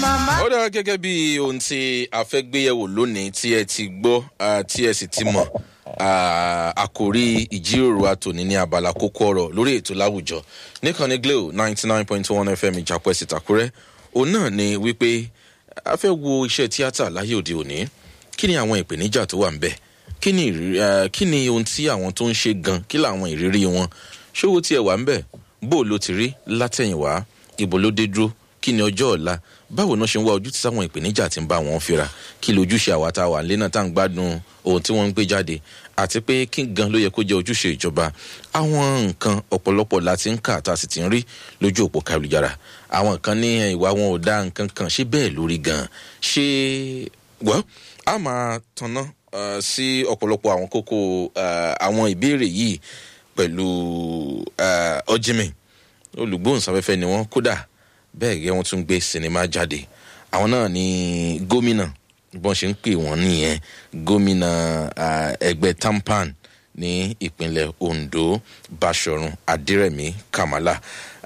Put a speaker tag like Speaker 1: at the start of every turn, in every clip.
Speaker 1: ó dára gẹ́gẹ́ bí ohun tí a fẹ́ gbéyẹ̀wò lónìí tí ẹ ti gbọ́ ah, tí ẹ sì ti mọ̀ ah, àkòrí ìjíròrò àtòní ní abala kókó ọ̀rọ̀ lórí ètò láwùjọ níkànnì glo ninety nine point one fm ìjàpọ̀ ẹ̀sìn tàkúrẹ́ òun náà ni wípé a fẹ́ wo iṣẹ́ tíátà láyé òde òní kí ni àwọn ìpèníjà tó wà ń bẹ̀ kí ni ìrírí ah, kí ni ohun tí àwọn tó ń ṣe gan kí làwọn ìrírí wọn ṣówó tí ẹ wà ń bẹ̀ bó o ló ti rí látẹ̀yìnwá ibo ló dé dúró kí ni ọjọ́ ọ̀la báwo náà ṣe ń wá ojú tí sáwọn ìpèníjà ti ń bá wọn fira kí lójúṣe àwa tá a wà nílé náà tá à ń gbádùn ohun tí wọ́n ń gbé jáde àti pé kí gan ló yẹ kó jẹ́ ojúṣe ìjọba àwọn nǹkan ọ̀pọ̀lọpọ̀ la ti ń kà tá a sì ti ń rí lójú òpó kálujára àwọn kan ní ìwà wọn ò dá nǹkan kan ṣé bẹ́ẹ̀ lórí gan ṣé wọ́n a máa tanná uh, sí ọ̀pọ̀lọpọ̀ àwọn kókó uh, àwọn ìbéèrè yìí pẹ̀lú uh, ọjímì olùgbóhùnsáfẹ́fẹ́ ni wọ́n kódà bẹ́ẹ̀ gẹ́ wọ́n tún gbé sinimá jáde àwọn náà ní gómìnà bọ́n ṣe ń pè wọ́n nìyẹn gómìnà ah, ẹgbẹ́ tampan ní ìpínlẹ̀ ondo bashorun adérẹ̀mí kamala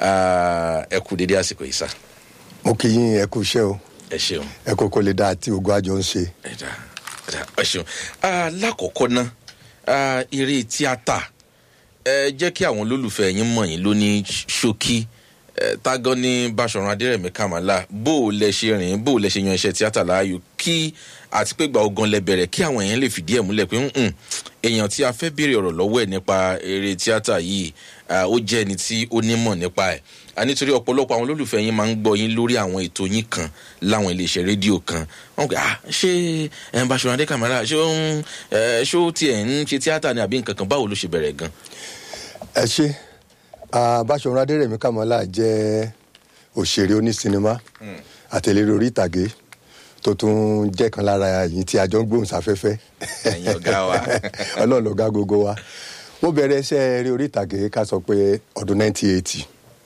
Speaker 1: Ah, ẹ kú dédé àsìkò yìí sá
Speaker 2: mo kì í yín ẹ kú iṣẹ́ o
Speaker 1: ẹ ṣeun
Speaker 2: ẹ kò kò lè dá àti ogun àjọ ń ṣe.
Speaker 1: ẹ dá ẹ dá ẹ ṣeun Ah, lákọ̀ọ́kọ́ ná ah, eré tíátà ẹ jẹ́ kí àwọn olólùfẹ́ yín mọ̀ yín lóní ṣókí ẹ, tágán ní báṣọ̀run adérẹ̀mí kàmálà bó o lẹ ṣe rìn bó o lẹ ṣe yan iṣẹ́ tíátà láàyò kí àti pé gba ogan lẹ bẹ̀rẹ̀ kí àwọn èèyàn lè fìdí ẹ̀ múlẹ̀ pé "Mm, èèyàn tí a fẹ́ béèrè ọ̀rọ̀ lọ́wọ́ ẹ̀ nípa eré tíátà yìí ah, ó jẹ́ ẹni tí ó nímọ̀ nípa ẹ̀ a nítorí ọ̀pọ̀lọpọ̀ àwọn olólùfẹ́ yín máa ń gbọ́ yín lórí àwọn ètò yín kan láwọn iléeṣẹ́ rédíò kan wọn kò ah ṣé ẹ̀ ń báṣọ̀run adé kàmálà ṣé ó ń ẹ̀ ṣó tiẹ̀ ń ṣe tíátà ni àbí nǹkan kan báwo ló ṣe bẹ̀rẹ̀ gan
Speaker 2: ẹ ṣe báṣọ̀run adérẹ̀mí kàmọ́lá jẹ́ òṣèré onísinimá àtẹlẹ́rẹ́ orí ìtàgé tó tún jẹ́ kan lára yìí tí a jọ ń gbóhùn sáfẹ́fẹ́
Speaker 1: ẹ̀yin ọ̀gá wa
Speaker 2: ọlọ́run lọ́gá gbogbo wa mo bẹ̀rẹ̀ iṣẹ́ eré orí ìtàgé ká sọ pé ọdún 1980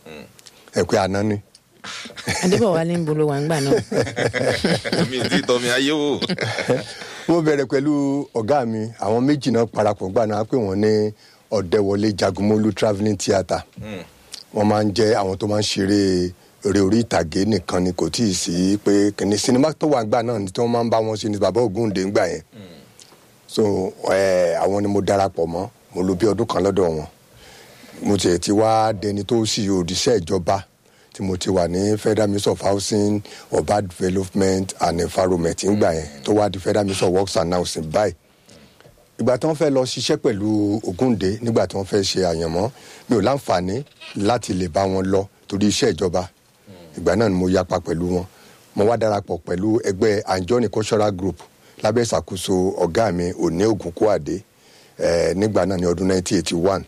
Speaker 2: ẹ pé àná ni
Speaker 3: adébọ̀wálé ń bolo wà ń gbà náà
Speaker 1: mi ò tí ì tọ́ mi ayé wò.
Speaker 2: mo bẹ̀rẹ̀ pẹ̀lú ọ̀gá mi àwọn méjì náà parapọ̀ gbà náà pé wọ́n ní ọ̀dẹ́wọlé jagunmólú travelling theatre wọ́n máa ń jẹ́ àwọn tó máa ń ṣeré eré orí ìtàgé nìkan ni kò tí ì sí pé kìnní sinimá tó wà gbà náà ni tí wọ́n máa ń bá wọn ṣe ni bàbá ògúndé ń gbà yẹn so ẹ àwọn ni mo darapọ̀ mọ́ mo lò bí ọdún kan lọ́dọ̀ wọn mo tiẹ̀ ti wá dẹni tó sì òdìṣẹ́ ìjọba tí mo ti wà ní federal ministry of housing urban development and environment ńgbà yẹn tó wá di federal ministry of works and housing báyìí ìgbà tí wọ́n fẹ́ lọ ṣiṣẹ́ pẹ̀lú Ògúndé nígbà tí wọ́n fẹ́ ṣe àyànmọ́ mi ò láǹfààní láti lè bá wọn lọ torí iṣẹ́ ìjọba ìgbà náà ni mo yapa pẹ̀lú wọn mo wá darapọ̀ pẹ̀lú ẹgbẹ́ anjoni cultural group lábẹ́ ìṣàkóso ọ̀gá mi òní ògúnkúàdé eh, nígbà náà ní ọdún 1981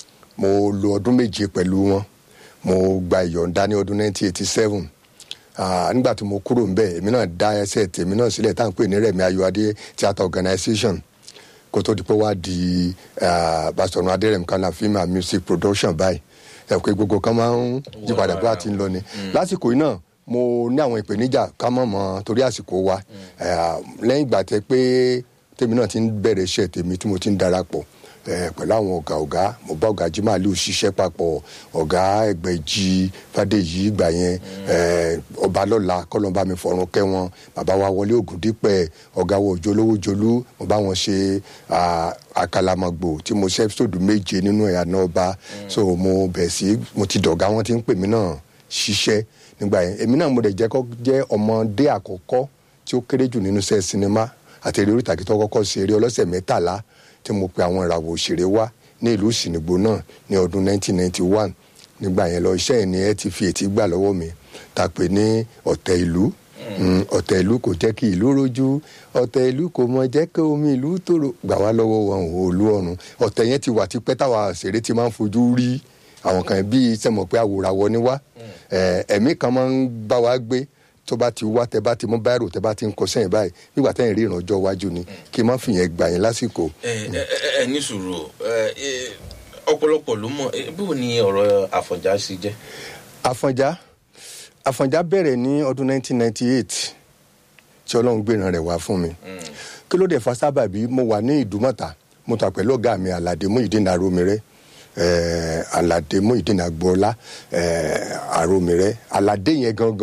Speaker 2: mo lo ọdún méje pẹ̀lú wọn mo gba ìyọ̀ǹda ní ọdún 1987 Ah, nígbà tí mo kúrò ńbẹ̀ èmi náà dá ẹsẹ̀ tèmi náà sílẹ̀ tá à ń pè ní Rẹ̀mí Ayọ̀adé theatre organisation kó tó di pé wá di Basọ̀run Adérẹ̀mí kan náà film and music production báyìí ẹ̀ pé gbogbo kan máa ń yípadà bí wàá ti ń lọ ni lásìkò yìí náà mo ní àwọn ìpèníjà ká mọ̀ mọ́ torí àsìkò wa Eh, lẹ́yìn ìgbà tẹ pé tèmi náà ti ń bẹ̀rẹ̀ iṣẹ́ tèmi tí mo ti ń darapọ̀ eh, pẹ̀lú àwọn ọ̀gá ọ̀gá mo bá ọ̀gá Jimaliu ṣiṣẹ́ papọ̀ ọ̀gá Ẹgbẹ̀jì Fádèyí ìgbà yẹn eh, Ọbalọ́lá kọ́lọ́mbà mi fọ̀run kẹ́ wọn bàbá wa Wọlé Ògúndípẹ̀ ọ̀gá wa Òjòlówó Jolú mo bá wọn ṣe ah, àkàlàmọ̀gbò tí mo ṣe episode méje nínú ẹ̀ àná ọba so mo bẹ̀ sí mo ti dọ̀gá wọn ti ń pè mí náà ṣiṣẹ́ nígbà yẹn èmi náà mo dẹ̀ jẹ́ kọ́ jẹ́ ọmọdé àkọ́kọ́ tí ó kéré jù nínú iṣẹ́ sinimá àti eré orí ìtàgé tó kọ́kọ́ ṣe eré ọlọ́sẹ̀ mẹ́tàlá tí mo pe àwọn ìràwọ̀ òṣèré wá ní ìlú ìsìnìgbò náà ní ọdún 1991 nígbà yẹn lọ iṣẹ́ yẹn ni ẹ ti fi ètí gbà lọ́wọ́ mi ta pè ní ọ̀tẹ̀ ìlú Mm, ọ̀tẹ̀ ìlú kò jẹ́ kí ìlú rojú ọ̀tẹ̀ ìlú kò mọ jẹ́ kí omi ìlú tòrò gbà wá lọ́wọ́ wọn ò olú ọ̀run ọ̀tẹ̀ yẹn ti wà tipẹ́ táwa òṣèré ti máa ń fojú rí àwọn kan bíi sẹ́mọ̀ pé àwòràwọ̀ ni wá Eh, ẹ̀mí kan máa ń bá wa gbé tó bá ti wá tẹ bá ti mú báyìí tẹ bá ti ń kọ sẹ́yìn báyìí nígbà tẹ́yìn rí ìrànjọ́ iwájú ni kí n má fìyẹn gbà yín lásìkò.
Speaker 1: ẹ ẹ ẹ ní sùúrù ẹ ẹ ọ̀pọ̀lọpọ̀ ló mọ̀ ẹ, bó ni ọ̀rọ̀ àfọ̀njá ṣe jẹ́.
Speaker 2: àfọ̀njá àfọ̀njá bẹ̀rẹ̀ ní ọdún 1998 tí ọlọ́run gbéra rẹ̀ wá fún mi kí ló dé fa sábàbí mo wà ní ìdúmọ̀tà mo tà pẹ̀lú ọ̀gá mi àlàdé Muyideen Arómiré eh, alade muhideen agboola eh, aromire alade yẹn gangan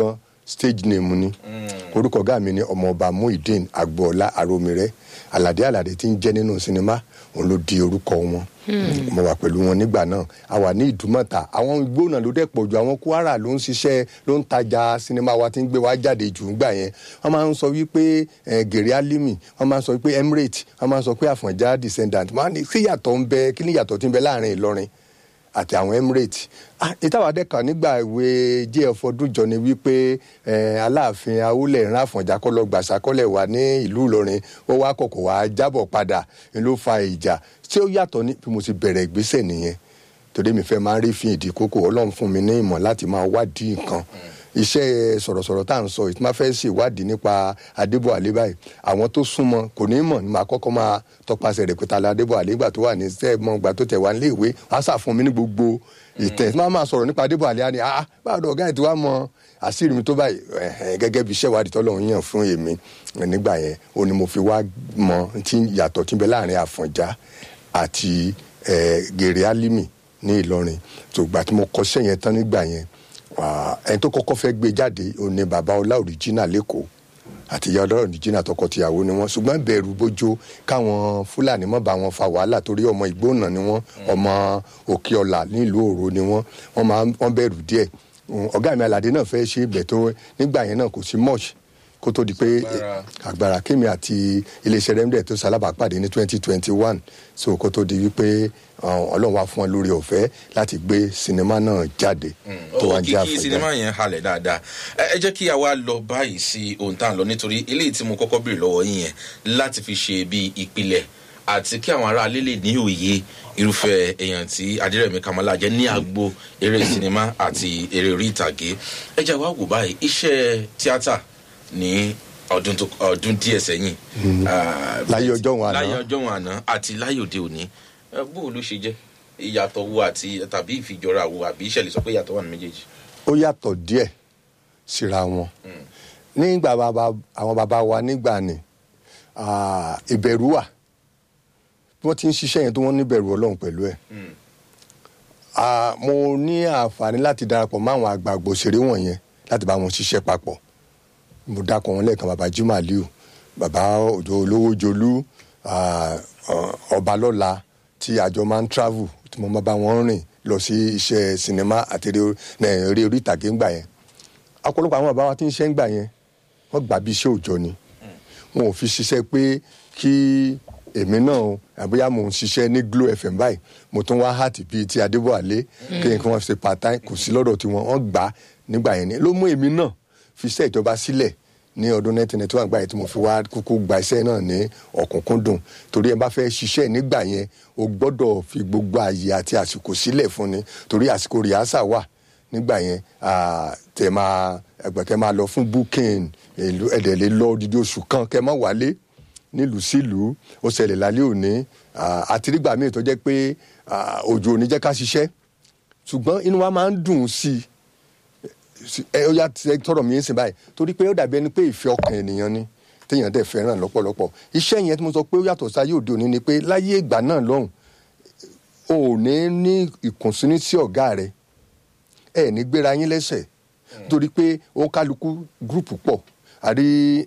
Speaker 2: stage name ni orúkọ ọ̀gá mi ni ọmọọba muhyiddin agboola aromire alade alade tí ń jẹ́ nínú sinimá òun ló di orúkọ wọn mo wà pẹ̀lú wọn nígbà náà a wà ní ìdúmọ̀tà àwọn igbó náà ló dẹ̀ pọ̀ jù àwọn kwara ló ń ṣiṣẹ́ ló ń tajà sinimá wa tí ń gbé wa jáde jù ńgbà yẹn wọ́n máa ń sọ wípé eh, gèrè alimi wọ́n máa ń sọ wípé emirate wọ́n máa ń sọ pé àfọ̀njá descendant wọ́n á ní sí yàtọ̀ ń bẹ kí ni yàtọ̀ tí ń bẹ láàrin ìlọrin àti àwọn emirate ah ìtawàdẹ kan nígbà ìwé jf ọdúnjọ ni wípé eh, aláàfin awúlẹ̀ ìran àfọ̀njá kọ́lọ́ gbàsákọ́lẹ̀ wà ní ìlú ìlọrin ó wá kọ̀kọ̀ wá jábọ̀ padà ni ló fa ìjà tí ó yàtọ̀ ní bí mo ti bẹ̀rẹ̀ ìgbésẹ̀ nìyẹn torí mi fẹ́ máa ń rí fi ìdí kókó ọlọ́run fún mi ní ìmọ̀ láti máa wádìí nǹkan iṣẹ́ sọ̀rọ̀sọ̀rọ̀ tá à ń sọ ìtí máa fẹ́ ṣèwádìí nípa adébọ̀ àlẹ́ báyìí àwọn tó súnmọ́ kò ní mọ̀ ní máa kọ́kọ́ máa tọpasẹ̀ rẹ̀ pété adébọ̀ àlẹ́ ìgbà tó wà ní sẹ́ẹ̀mọ́ ìgbà tó tẹ̀ wá nílé ìwé wọ́n á sàfún mi ní gbogbo ìtẹ̀ tí máa máa sọ̀rọ̀ nípa adébọ̀ àlẹ́ á ní ah báwo ọ̀gá ẹ̀ tí wàá mọ àṣírí mi tó báyìí ẹ̀hẹ̀n, gẹ́gẹ́ bí iṣẹ́ ìwádìí tọ́lọ́run yàn fún èmi nígbà yẹn ó ní mo fi wá mọ tí yàtọ̀ tí ń bẹ láàrin àfọ̀njá àti eh, gèrè álímì ní ìlọrin tó gbà tí mo kọṣẹ́ yẹn tán nígbà yẹn wà- ẹni tó kọ́kọ́ fẹ́ gbé jáde òun ni bàbá ọlá òrìjínà lẹ́kọ̀ọ́ àti ìyá ọlá òrìjínà tọkọtìyàwó ni wọ́n ṣùgbọ́n bẹ̀rù bójó káwọn fúlàní mọ́ bá wọn fa wàhálà torí ọmọ ìgbóhùnà ni wọ́n ọmọ òkè ọ̀là nílùú òru ni wọ́n wọ́n máa ń- wọ́n bẹ̀rù díẹ̀ Mm, ọ̀gá mi aládé náà fẹ́ ṣe ibẹ̀ tó nígbà yẹn náà kò sí much kó tó di pé
Speaker 1: Agbára.
Speaker 2: agbára kémi àti iléeṣẹ́ rẹ́mdẹ̀ tó sálábàápàdé ní twenty twenty one so kó tó di wípé uh, ọlọ́run wá fún wọn lórí ọ̀fẹ́ láti gbé sinimá náà jáde tó wá ń jẹ́
Speaker 1: òkìkí sinimá
Speaker 2: àfẹ́já.
Speaker 1: yẹn halẹ̀ dáadáa ẹ ẹ jẹ́ kí a wá lọ báyìí sí ohun tá à ń lọ nítorí eléyìí tí mo kọ́kọ́ béèrè lọ́wọ́ yín yẹn láti fi ṣe bí ìpìlẹ̀ àti kí àwọn aráalé lè ní òye irúfẹ́ èèyàn tí adírẹ̀mí kamala jẹ́ ní agbo eré sinimá àti eré orí ìtàgé ẹ jẹ́ wá wò báyìí iṣẹ́ tíátà ní ọdún tó ọdún díẹ̀ sẹ́yìn ah,
Speaker 2: Láyé ọjọ́ wọn àná.
Speaker 1: láyé ọjọ́ wọn àná àti láyé òde òní Eh, bó o ló ṣe jẹ́ ìyàtọ̀ wo àti tàbí ìfijọra wo àbí ìṣẹ̀lẹ̀ sọ pé ìyàtọ̀ wà ní méjèèjì.
Speaker 2: ó yàtọ̀ díẹ̀ síra wọn nígbà bàbá àwọn bàbá wa nígbà ni ah, ìbẹ̀rù wà bí wọ́n ti ń ṣiṣẹ́ yẹn tó wọ́n níbẹ̀rù ọlọ́run pẹ̀lú ẹ̀ Ah, mo ní àǹfààní láti darapọ̀ mọ́ àwọn àgbààgbà òṣèré wọ̀nyẹn láti bá wọn ṣiṣẹ́ papọ̀ mo dákọ̀ wọn lẹ́ẹ̀kan bàbá jimoh aliu bàbá òjò olówó jolú ah, ah, ọbalọ́la tí àjọ máa ń travel tí mo máa bá wọn rìn lọ sí iṣẹ́ sinimá àti eré eh, eré orí ìtàgé ńgbà yẹn ọ̀pọ̀lọpọ̀ àwọn bàbá wa tí ń ṣe ńgbà yẹn wọ́n gbà bí iṣẹ́ òòjọ́ ni wọn ò fi ṣiṣẹ́ pé kí èmi náà o, àbúyá mò ń ṣiṣẹ́ ní glo fm báyìí mo tún wá hàtì bíi ti adébọ̀wálé kí n kí wọ́n ṣe part time kò sí lọ́dọ̀ tiwọn wọ́n gbà á nígbà yẹn ni ló mú èmi náà fi iṣẹ́ ìjọba sílẹ̀ ní ọdún 1991 gbà yẹn tí mo fi wá kúkú gba iṣẹ́ náà ní ọ̀kúnkúndùn torí ẹ bá fẹ́ ṣiṣẹ́ nígbà yẹn o gbọ́dọ̀ fi gbogbo àyè àti àsìkò sílẹ̀ fún ni torí àsìkò rìhásà wà nígbà yẹn ah, tẹ máa ẹgbẹ tẹ máa lọ fún booking èlò ẹdẹ lè lọ odidi oṣù kan kẹ má wálé nílùú sílùú ó ṣẹlẹ̀ lálẹ́ òní ah, àti nígbà míì tó jẹ́ pé ah, òjò ò ní jẹ́ ká ṣiṣẹ́ ṣùgbọ́n inú wa máa ń dùn sí i sí- ẹ ó yà tẹ tọrọ mi ń sìn báyìí torí pé ó dàbí ẹni pé ìfẹ́ ọkàn ènìyàn ni téèyàn dẹ̀ fẹ́ràn lọ́pọ̀lọpọ̀ iṣẹ́ yẹn tí mo sọ pé ó yàtọ̀ sáyé òde òní ni pé láyé ìgbà náà lọ́hùn o ò ní ní ìkùnsínú sí ọ̀gá rẹ ẹ ní gbéra yín lẹ́sẹ̀ torí pé ó kálukú gúrùpù pọ̀ àrí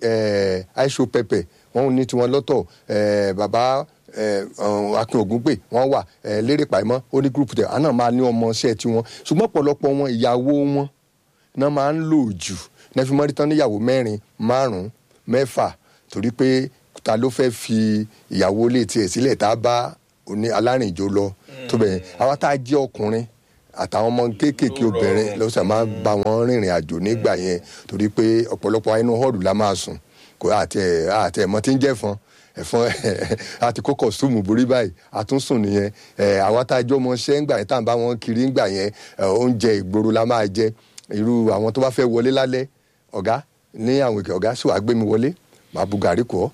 Speaker 2: aisho pẹpẹ wọn ní tiwọn lọ́tọ̀ eh, bàbá eh, um, akin ògúnpè wọn wà eh, lérè pàìmọ́ ó ní gúrùpù tẹ̀ àná máa ní ọmọ iṣẹ́ tiwọn ṣùgbọ́n ọ̀pọ̀lọpọ̀ wọn ìyàwó wọn náà máa ń lò jù náà fi mọ́rí tán níyàwó mẹ́rin márùn-ún mẹ́fà torí pé ta ló fẹ́ fi ìyàwó lè tiẹ̀ sílẹ̀ tá a bá oní alárìnjó lọ tó bẹ̀rẹ̀ àwa tá a jẹ́ ọkùnrin àtàwọn ọmọ kéékèèké obìnrin lọ́sẹ̀ máa ń bá wọn rìnrìn àjò nígbà yẹn torí pé ọ̀pọ̀lọpọ̀ inú họ́ọ̀lù la máa sùn kò àti ẹ̀ àti ẹ̀mọ́ tí ń jẹ́ fọn ẹ̀fọn àti kó kọ̀sùmù borí báyìí àtúnṣùn nìyẹn ẹ̀ àwa tá a jọ ọmọ ṣẹ́ ńgbà yẹn tá à ń bá wọn kiri ńgbà yẹn ẹ̀, oúnjẹ ìgboro la máa jẹ irú àwọn tó bá fẹ́ wọlé lálẹ́ ọ̀gá ní àwọn ìkẹ́ ọ̀gá sì wàá gbé mi wọlé màá bu gàrí kọ́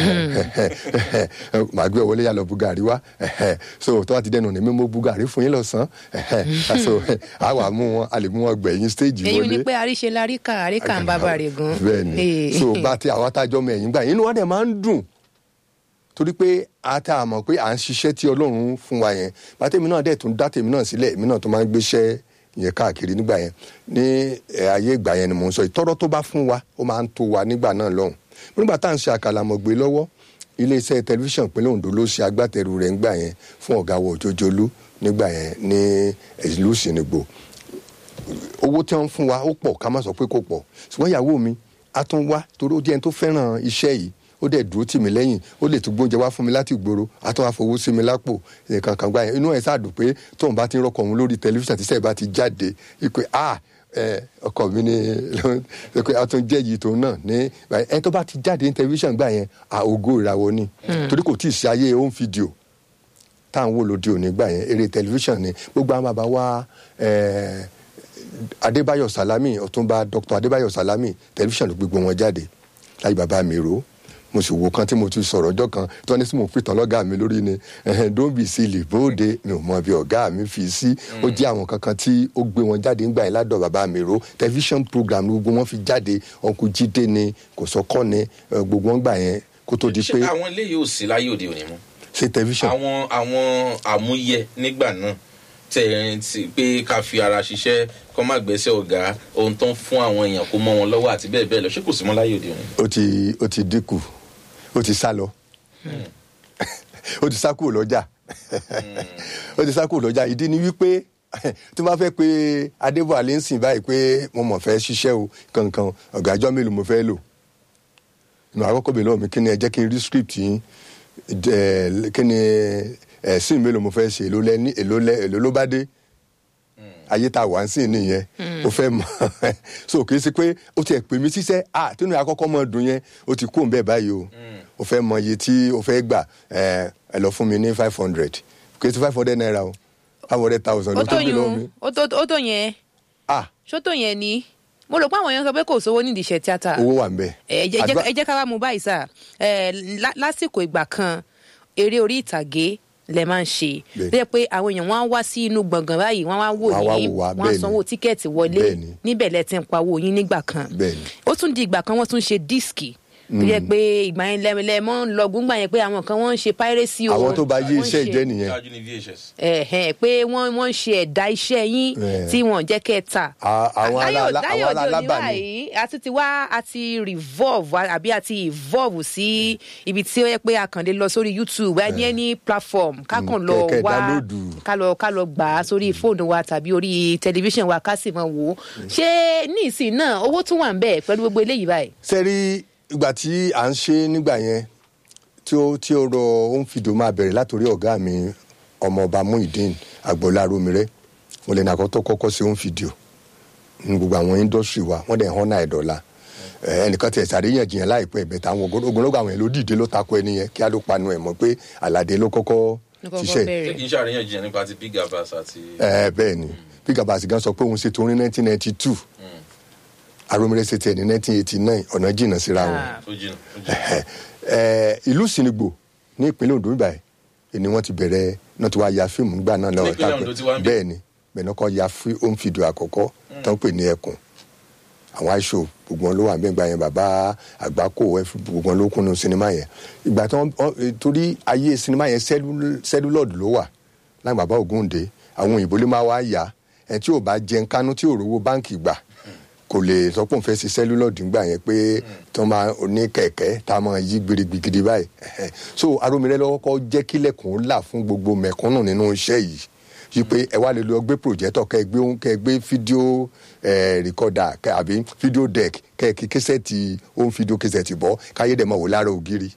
Speaker 2: màá gbé wọlé yà lọ bu gàrí wá so tó bá ti dẹnu ní mímú bu gàrí fún yín lọ́sàn-án so a wà mú wọn a lè mú wọn gbẹ̀yìn stage
Speaker 3: èyí
Speaker 2: wọlé
Speaker 3: ni pé àríṣe láríkà àríkà ń bábà rè gan.
Speaker 2: bẹ́ẹ̀ni so bá ti àwọn atájọ́ mọ ẹ̀yìn gbà yín inú wa dẹ̀ máa ń dùn torí pé a ta àmọ̀ pé à ń ṣiṣẹ́ tí ọlọ́run fún wa yẹn bá tèmi náà dẹ̀ tún dá tèmi náà sílẹ̀ èmi náà tó máa ń gbéṣẹ́ ìyẹn káàkiri nígbà yẹn ní ẹ, ayé ìgbà yẹn ni mò ń sọ ìtọ́rọ́ tó bá fún wa ó máa ń tó wa nígbà náà lọ́hùn nígbà tá à ń ṣe àkàlàmọ̀gbé lọ́wọ́ iléeṣẹ́ tẹlifíṣàn ìpínlẹ̀ Ondo ló ṣe agbátẹrù rẹ̀ ńgbà yẹn fún ọ̀gá wọ òjòjòlú nígbà yẹn ní ìlú Ṣìnìgbò owó tí wọ́n ń fún wa ó pọ̀ ká má sọ pé kò pọ̀ ṣùgbọ́n ìyàwó mi a tún wá torí ó jẹ́ ẹni tó fẹ́ràn iṣẹ́ yìí ó dẹ̀ dúró tì mí lẹ́yìn ó lè tún gbóúnjẹ wá fún mi láti ìgboro a tún wá fowó sí mi lápò nǹkan kan gbà yẹn inú ẹ̀ sáàdùn pé tóun bá ti ń rọkọ̀ òun lórí tẹlifíṣàn tí sẹ́ẹ̀ bá ti jáde wípé a ẹ ọkọ mi ni pé a tún jẹ́ yìí tòun náà ní ẹ tó bá ti jáde ní tẹlifíṣàn gbà yẹn a ògo ìràwọ̀ ni torí kò tí ì ṣe ayé home video tá à ń wò lóde òní gbà yẹn eré tẹlifíṣàn ni gbogbo àwọn bàbá wa ẹ adébáyọ̀ salami ọ̀túnba dr adébáyọ̀ salami tẹlifíṣàn ló gbogbo wọn jáde láyé bàbá mi rò ó mo sì wo kan tí mo ti sọ̀rọ̀ ọjọ́ kan tí wọ́n ní sí mo pìtàn lọ́gàá mi lórí ni ẹ̀hẹ́n don't be silly bóde mi ò mọ bí ọ̀gá mi fi sí ó jẹ́ àwọn kankan tí ó gbé wọn jáde ńgbà yẹn ládọ̀ bàbá mi rò tẹlifíṣàn program ni gbogbo wọn fi jáde ọkùn jíde ni kò sọ́kọ́ ni ẹ, gbogbo wọn gbà yẹn kó tó di pé
Speaker 1: ṣé àwọn eléyìí ò sí láyé òde òní mọ́
Speaker 2: ṣe tẹlifíṣàn
Speaker 1: àwọn àwọn àmúyẹ nígbà náà tẹ ẹ ti pé ká fi ara ṣiṣẹ́ kọ́ má gbẹ́sẹ̀ ọ̀gá ohun tó ń fún àwọn èèyàn kó mọ́ wọn lọ́wọ́ àti bẹ́ẹ̀ bẹ́ẹ̀ lọ ṣé kò sí mọ́ láyé òde òní.
Speaker 2: ó ti ó ti dínkù ó ti sá lọ ó ti sá kúrò lọ́jà ó ti sá kúrò lọ́jà ìdí ni wípé tí wọ́n bá fẹ́ pé adébọ̀ alẹ́ ń sìn báyìí pé mo mọ̀ fẹ́ ṣiṣẹ́ o kankan ọ̀gájọ́ mélòó mo fẹ́ lò ìmọ̀ àkọ́kọ́ bèèrè lọ́wọ́ mi kí ni ẹ jẹ́ kí n rí script yín ẹ, kí ni ẹ̀sìn mélòó mo fẹ́ ṣe èló lẹ́ ní èló lẹ́ èló ló bá dé ayé tá a wà ń sìn nìyẹn o fẹ́ mọ̀ so kì í ṣe pé o ti ẹ̀ pè mí síṣẹ́ à tínú àkọ́kọ́ mọ̀ dùn yẹn o ti kó ń bẹ́ẹ̀ báyìí o o fẹ́ mọ iye tí o fẹ́ gbà ẹ ẹ lọ fún mi ní five hundred kì í ṣe five hundred naira o five hundred thousand
Speaker 3: ó
Speaker 2: ló
Speaker 3: tó
Speaker 2: tó bí lọ́wọ́ mi
Speaker 3: yun ó tó ó tó yẹn
Speaker 2: ah
Speaker 3: ṣó tó yẹn ni mo rò pé àwọn èèyàn sọ pé kò sówó nídìí iṣẹ́ tíátà
Speaker 2: owó wà ń bẹ̀.
Speaker 3: ẹ jẹ́-
Speaker 2: Àdúrà-
Speaker 3: ẹ jẹ́ ká wá mú báyìí sá ẹ lá- lásìkò ìgbà kan eré orí ìtàgé lẹ máa ń ṣe
Speaker 2: Bẹ́ẹ̀.
Speaker 3: tó yẹ pé àwọn èèyàn wọn á wá sí inú gbọ̀ngàn báyìí wọ́n á wá wò
Speaker 2: Wọ́n á wá
Speaker 3: yín
Speaker 2: wò wá,
Speaker 3: wọ́n á
Speaker 2: bẹ́ẹ̀ ni.
Speaker 3: sanwó tíkẹ́ẹ̀tì wọlé
Speaker 2: Bẹ́ẹ̀ ni.
Speaker 3: níbẹ̀ lẹ ti ń pawó yín nígbà kan
Speaker 2: Bẹ́ẹ̀ ni.
Speaker 3: ó tún di ìgbà kan wọ́n tún ṣe díìskì tó yẹ pé ìgbà yẹn lẹ́mọ́ ń lọ gbúngbà yẹn pé àwọn kan wọ́n ń ṣe piracy o
Speaker 2: àwọn tó bá yé
Speaker 3: wọ́n ń
Speaker 2: iṣẹ́
Speaker 3: ṣe-
Speaker 2: ìjẹ́ nìyẹn
Speaker 1: ṣáájú ní vhs.
Speaker 3: ẹ̀hẹ̀n pé wọ́n wọ́n ń ṣe ẹ̀dá iṣẹ́ yín
Speaker 2: Eh.
Speaker 3: tí wọ́n jẹ́ kẹ́ ẹ tà.
Speaker 2: À- àwọn
Speaker 3: Láyé-
Speaker 2: alá-
Speaker 3: láyé
Speaker 2: àwọn
Speaker 3: òde òní
Speaker 2: alábàání.
Speaker 3: báyìí, a tún ti wá a ti revolve wa- àbí a ti evolve sí ibi tí ó yẹ pé a kàn lè lọ sórí youtube a ní any platform ká kàn lọ
Speaker 2: kẹ̀kẹ́
Speaker 3: wá
Speaker 2: download.
Speaker 3: ká lọ ká lọ gbà á sórí fóònù wa tàbí orí tẹlifíṣàn wa ká sì mọ wò ó ṣé ní ìsìn náà owó tún wà ń bẹ̀ pẹ̀lú gbogbo eléyìí báyìí.
Speaker 2: sẹ́rí ìgbà tí à ń ṣe nígbà yẹn tí ó tí ó rọ ohun fìdó máa bẹ̀rẹ̀ látòrí ọ̀gá mi ọmọọba muhyiddin agboola romire mo lè nàkọ́ tó kọ́kọ́ sí ohun fìdíò ní gbogbo àwọn indọ́sírì wa wọ́n dẹ̀ ń họ́nà ẹ̀dọ́là ẹnìkan tiẹ̀ sàríyànjiyàn láìpẹ́ ìbẹ̀tẹ̀ àwọn ogunlọ́gọ̀ àwọn yẹn ló dìde ló takò ẹni yẹn kí á ló panu ẹ̀ mọ́ pé aládé ló kọ́kọ́
Speaker 3: Ló kọ́kọ́
Speaker 2: ṣiṣẹ́
Speaker 3: bẹ̀rẹ̀.
Speaker 1: ṣé kì í ṣàríyànjiyàn nípa ti big abas àti.
Speaker 2: ẹ bẹ́ẹ̀ ni bí gabasi gan sọ pé òun ṣètò orin nineteen ninety two aromire ṣe tiẹ̀ ní nineteen eighty nine ọ̀nà jìnnà síra wọn
Speaker 3: Ah.
Speaker 1: ó jìnnà ó jìnnà.
Speaker 2: ẹ ìlú sinigbo ní ìpínlẹ̀ Ondo báyìí ni wọ́n ti bẹ̀rẹ̀ náà ti wá ya fíìmù nígbà náà lọ́wọ́
Speaker 1: Nípínlẹ̀ Ondo ti wá ń bí?
Speaker 2: bẹ́ẹ̀ ni bẹ́ẹ̀ náà kọ́ ya fí- home video àkọ́kọ́ tó ń pè ní ẹkùn àwọn aṣọ gbogbo wọn ló wà nígbà yẹn bàbá àgbákò ẹfú gbogbo wọn ló kúnnú sinimá yẹn ìgbà tí wọn wọn- torí ayé sinimá yẹn sẹlúlọọdù ló wà láì bàbá Ògúndé àwọn òyìnbó ló máa wá yá ẹ tí ò bá jẹun kánú tí ò rówó báǹkì gbà kò lè sọ pé òun fẹ́ ṣe sẹ́lúlọ́ọ̀dù ńgbà yẹn pé tó máa ní kẹ̀kẹ́ tá a máa yí gbirigbigidi báyìí Ẹ̀hẹ̀. so aromire lọ́wọ́ kọ́ jẹ́ kílẹ̀kùn là fún gbogbo mẹ̀kúnnù nínú iṣẹ́ yìí yí pé ẹ wá lè lọ gbé projector kẹ́ ẹ gbé ohun kẹ́ ẹ gbé fídíò ẹ̀ rìkọ́dà kẹ́ àbí fídíò deck kẹ́ ẹ kí kẹsẹ̀tì ohun fídíò kẹsẹ̀tì bọ́ káyé dẹ̀ mọ̀ wò lára ògiri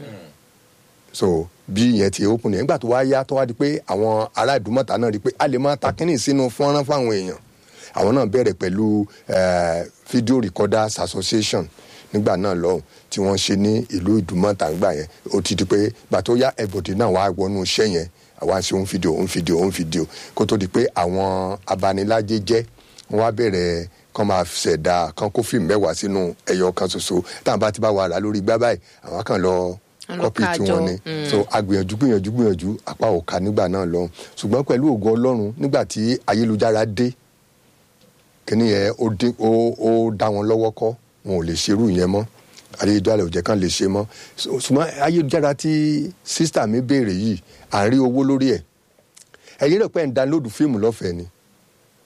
Speaker 2: so bí ìyẹn ti open yẹn nígbà tó wá yá tó wá di pé àwọn ará ìdúmọ̀tà náà rí i pé a lè máa ta kínní sínú fọ́nrán fáwọn èèyàn àwọn náà bẹ̀rẹ̀ pẹ̀lú eh, video recorders association nígbà náà lọ́hùn tí wọ́n ṣe ní ìlú ìdúmọ̀tà ńgbà yẹn ó ti di pé gbà tó yá ẹ̀bọ̀dì náà wá wọnú iṣẹ́ yẹn àwa ṣe òun fídíò òun fídíò òun fídíò kó tó di pé àwọn abanilájẹ jẹ́ wọ́n wá bẹ̀rẹ̀ kán máa ṣẹ̀dá kán kó fíìmù mẹ́wàá sínú ẹyọ kan ṣoṣo táwọn bá ti bá wa rà lórí gbá báyìí àwọn kan lọ
Speaker 3: Wọ́n lọ
Speaker 2: kọ́pì tí
Speaker 3: kájọ,
Speaker 2: wọ́n ní so agbìyànjú gbìyànjú gbìyànjú apá òka nígbà náà lọ́hùn ṣùgbọ́n pẹ̀lú ògo ọlọ́run nígbà tí ayélujára dé kíní yẹn ó dín ó ó dá wọn lọ́wọ́ kọ́ wọn ò lè ṣerú yẹn mọ́ ayélujára ò jẹ́ kán lè ṣe mọ́ So- ṣùgbọ́n ayélujára tí sísítà mi béèrè yìí à ń rí owó lórí ẹ̀ ẹ̀yin rẹ̀ pé ń download fíìmù lọ́fẹ̀ẹ́ ni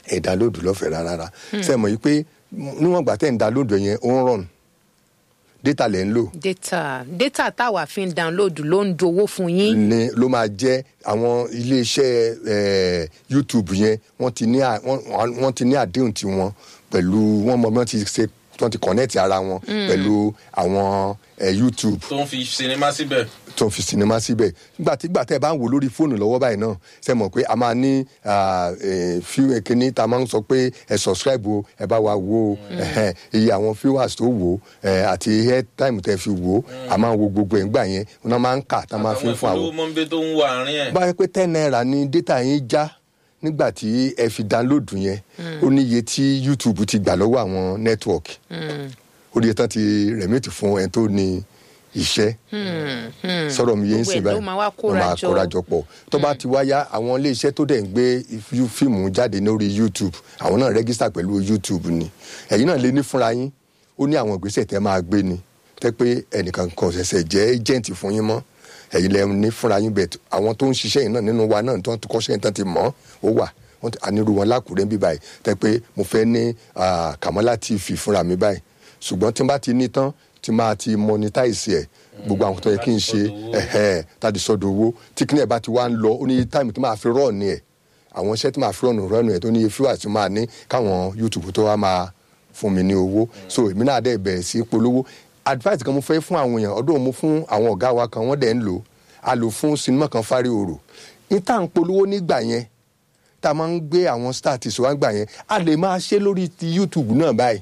Speaker 2: ẹ̀ dánlóòdù lọ́fẹ̀ẹ́ rárá ṣe mọ̀ yìí pé níwọ̀n gbà tẹ̀ ń dánlóòdù yẹn ó ń rọrùn data lẹ̀ ń lò
Speaker 3: data data táwa fi ń download ló ń dowó fún yín.
Speaker 2: ni ló máa jẹ́ àwọn iléeṣẹ́ eh, youtube yẹn wọ́n ti ní à- wọ́n wọ́n ti ní àdéhùn tiwọn pẹ̀lú wọ́n mọ bí wọ́n ti ṣe wọ́n ti connect ara wọn pẹ̀lú àwọn eh, youtube
Speaker 1: tó ń fi sinimá síbẹ̀.
Speaker 2: tó ń fi sinimá síbẹ̀ nígbà tí gbà tẹ́ ẹ bá ń wò lórí fóònù lọ́wọ́ báyìí náà ṣe mọ̀ pé a máa ní ah, eh, few kíní tá a máa ń sọ pé ẹ subscribe o ẹ bá wa wo ẹhẹ́n, iye àwọn viewers tó wò eh, àti airtime tẹ́ fi wò a máa ń wo gbogbo ẹ̀ ńgbà yẹn wọn máa ń kà tá a máa fi ń fún àwọn
Speaker 1: ìfowó mọ́ńbé tó ń wà àárín ẹ̀.
Speaker 2: bá yẹ pé ten naira ni data yín já nígbà tí ẹ fi download yẹn ó ní iye tí youtube ti gbà lọ́wọ́ àwọn network ó ní iye tán ti remit fún ẹni tó ní iṣẹ́ sọ̀rọ̀ mi yé ń
Speaker 3: Gbogbo
Speaker 2: sìn
Speaker 3: ẹ̀ ló
Speaker 2: báyìí
Speaker 3: máa wá
Speaker 2: Wọ́n
Speaker 3: kóra
Speaker 2: máa
Speaker 3: jọ.
Speaker 2: kóra jọ pọ̀ tó bá ti wáyá àwọn iléeṣẹ́ tó dẹ̀ ń gbé fí- fíìmù jáde lórí youtube àwọn náà rẹ́gísítà pẹ̀lú youtube ni ẹ̀yin náà lé ní fúnra yín ó ní àwọn ìgbésẹ̀ tẹ́ máa gbé ni tẹ́ pé ẹnìkan kan ṣẹ̀ṣẹ̀ jẹ́ agent fún yín mọ́ ẹ̀yin lẹ́ ní fúnra yín bẹ̀ àwọn tó ń ṣiṣẹ́ yìí náà nínú wa náà tó ń kọ́ṣẹ́ yìí tán ti mọ̀ ó wà wọ́n ti- anirú wọn lákùrẹ́ bí báyìí tẹ́ pé mo fẹ́ ní ah, Kamala TV fúnra mi báyìí ṣùgbọ́n tí n bá ti ní tán tí máa ti monetize ẹ̀ gbogbo àwọn tó yẹ kí n ṣe ẹ̀hẹ́ tàbí sọ́dọ̀ owó tí kíní ẹ̀ bá ti wá ń lọ ó ní táìmù tí máa fi rọ́ọ̀ ni ẹ̀ àwọn iṣẹ́ tí máa fi rọ́ọ̀nù rọ́ọ̀nù ẹ̀ tó ní fíwà tí máa ní káwọn youtube tó wá máa fún mi ní owó so èmi náà dẹ̀ bẹ̀rẹ̀ sí polówó advice kan mo fẹ́ fún àwọn èèyàn ọdún mo fún àwọn ọ̀gá wa kan wọ́n dẹ̀ ń lò a lò fún sinimá kan fárí òrò ní tá à ń polówó nígbà yẹn tá a máa ń gbé àwọn star ti sọ wá gbà yẹn a lè máa ṣe lórí ti youtube náà báyìí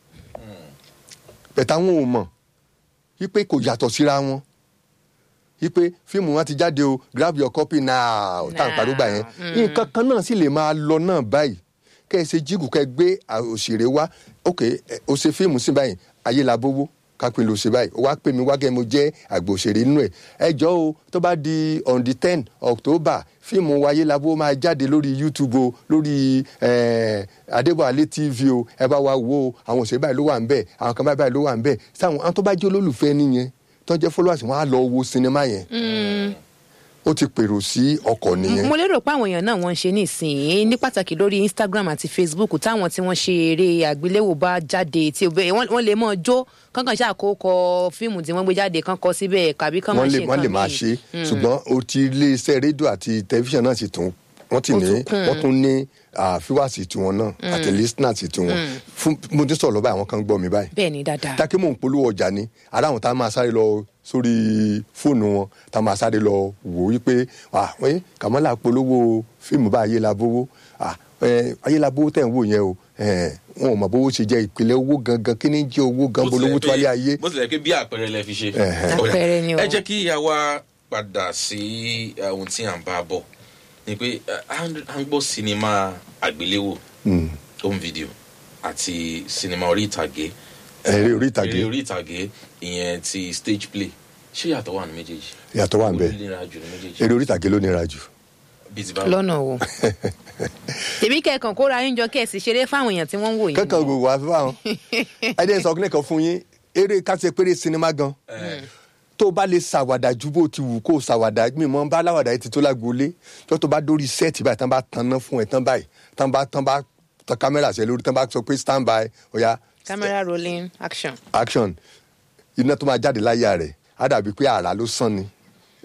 Speaker 2: bẹ̀tà wọn ò mọ̀ wípé kò yàtọ̀ síra wọn wípé fíìmù wọn ti jáde o grab your copy now tá à ń parí gbà yẹn nǹkan kan náà sì lè máa lọ náà báyìí kẹ́ ẹ ṣe jígù kẹ́ ẹ gbé à- òṣèré wá ok ẹ, o ṣe fíìmù sí báyìí ayé la bówó kápẹ́ ló ṣe báyìí ó wá pè mí wá kẹ́ mo jẹ́ àgbà òṣèré nínú ẹ̀ ẹ jọ o tó bá di on the ten october fíìmù wa ayé la bówó máa jáde lórí youtube o lórí eh, adébọ̀álé tv o ẹ bá wa wo o àwọn òṣèré báyìí ló wà ń bẹ̀ àwọn kan báyìí ló wà ń bẹ̀ sáwọn àwọn tó bá jẹ́ olólùfẹ́ nìyẹn tó jẹ́ followers wọn á lọ wo sinimá yẹn ó ti pèrò sí ọkọ̀ nìyẹn.
Speaker 3: mo lérò pé àwọn èèyàn náà wọ́n ń ṣe nísìnyí ní pàtàkì lórí instagram àti facebook táwọn tí wọ́n ṣe eré àgbéléwò bá jáde tí òbẹ wọ́n wọ́n lè mọ jó kankan ṣàkókò fíìmù tí wọ́n gbé jáde kan kọ síbẹ̀ kàbí kan máa
Speaker 2: wọ́n
Speaker 3: ṣe
Speaker 2: lè wọ́n lè
Speaker 3: nǹkan
Speaker 2: máa
Speaker 3: míì.
Speaker 2: ṣe ṣùgbọ́n o ti iléeṣẹ́ rédíò àti tẹlifíṣàn náà sì tún wọ́n ti
Speaker 3: Ó
Speaker 2: ní
Speaker 3: tún kún.
Speaker 2: wọ́n tún ní fíwáàsì tiwọn náà àti listeners tiwọn fún mo ti sọ̀rọ̀ báyìí àwọn kan gbọ́ mi báyìí
Speaker 3: bẹ́ẹ̀ ni dáadáa
Speaker 2: dákẹ́ mò ń polówó ọjà ni ara àwọn tá a máa sáré lọ sórí fóònù wọn tá a máa sáré lọ wò wípé ah ẹ kàmọ́là polówó fíìmù bá ayélabówó ah ẹ ayélabówó tẹ̀ ń wò yẹn o ẹ wọn ò mọ̀ bówó ṣe jẹ́ ìpìlẹ̀ owó gangan kí ni jẹ́ owó gan bolówó tó wálé ayé
Speaker 1: bó tilẹ̀ pé bí àpẹẹrẹ lẹ fi ṣe.
Speaker 2: Ẹ̀hẹ̀.
Speaker 1: Ó yá.
Speaker 3: Àpẹẹrẹ ni o.
Speaker 1: ẹ jẹ́ kí ìyá wa padà sí eh, ohun tí à ń bá bọ̀ ni pé eh, à ń à ń gbọ́ sinimá àgbéléwò
Speaker 2: Mm.
Speaker 1: home video àti sinimá orí ìtàgé
Speaker 2: eré orí ìtàgé
Speaker 1: eré orí ìtàgé ìyẹn ti stage play ṣé yàtọ̀ wà ní méjèèjì
Speaker 2: Ìyàtọ̀ wà níbẹ̀.
Speaker 1: Ó nira jù ní méjèèjì
Speaker 2: eré orí ìtàgé ló nira jù
Speaker 1: bíi ti bá
Speaker 3: lọ́nà wo tèmi kẹ́ẹ̀kan kóra yín jọ kẹ́ẹ̀sì ṣeré fáwọn èèyàn tí wọ́n ń wò yín
Speaker 2: kankan gbogbo wa fáwọn ẹdẹ sọ kílẹ̀ kan fún yín eré kásẹ̀ péré sinimá gan tó o bá lè ṣàwàdà ju bó ti wù kó o ṣàwàdà mi mọ bá láwàdà yìí ti tó lágboolé tó tó bá dórí sẹ́ẹ̀tì báyìí tán bá tanná fún ẹ tán báyìí tán bá tán bá tan kámẹ́rà sí ẹ lórí tán bá sọ pé stand by oya
Speaker 3: camera rolling action
Speaker 2: action iná tó máa jáde láyà rẹ̀ á dàbí pé àrà ló sàn ni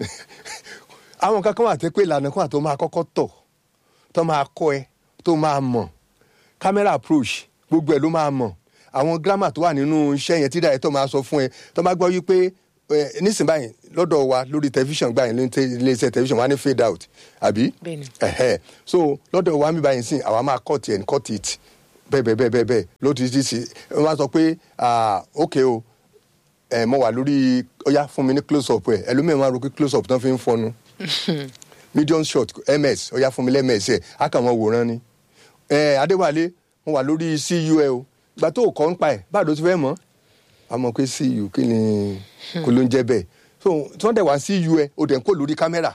Speaker 2: àwọn kankan wà tẹ́ pé ìlànà kan àti máa kọ́kọ́ tọ̀ tó máa kọ́ ẹ tó máa mọ̀ camera approach gbogbo ẹ̀ ló máa mọ̀ àwọn grammar tó wà nínú iṣẹ́ yẹn tí dàrẹ́tọ̀ máa sọ fún ẹ tó máa gbọ́ wípé ẹ nísìnyí lọ́dọ̀ wa lórí tẹlifíṣàn gbà yẹn ló ń tẹ iléeṣẹ́ tẹlifíṣàn wa ní fade out àbí
Speaker 3: Bẹ́ẹ̀ni.
Speaker 2: ẹ̀hẹ́ so lọ́dọ̀ wa mi báyìí sìn àwa máa cut it cut it bẹ́ẹ̀ bẹ́ẹ̀ bẹ́ẹ̀ bẹ́ẹ̀ bẹ́ẹ̀ ló ti ti sí wọ́n máa sọ pé ah, ok o ẹ mo wà lórí ọyá fún mi ní close up ẹ ẹlòmíràn máa ro pé close up tán fi ń fọnu medium shot ms ọyá fún mi lẹ́mẹ̀ẹ́sì ẹ̀ á kàn mọ́ wòran ni ẹ adéwálé mo wà lórí cu ẹ o ìgbà tó o kọ́ ń pa ẹ̀ báàdó ti fẹ́ mọ́ a mọ̀ pé cu kí ni kò ló ń jẹ́ bẹ́ẹ̀ so tí wọ́n dẹ̀ wá cu ẹ o dẹ̀ ń kó lórí kámẹ́rà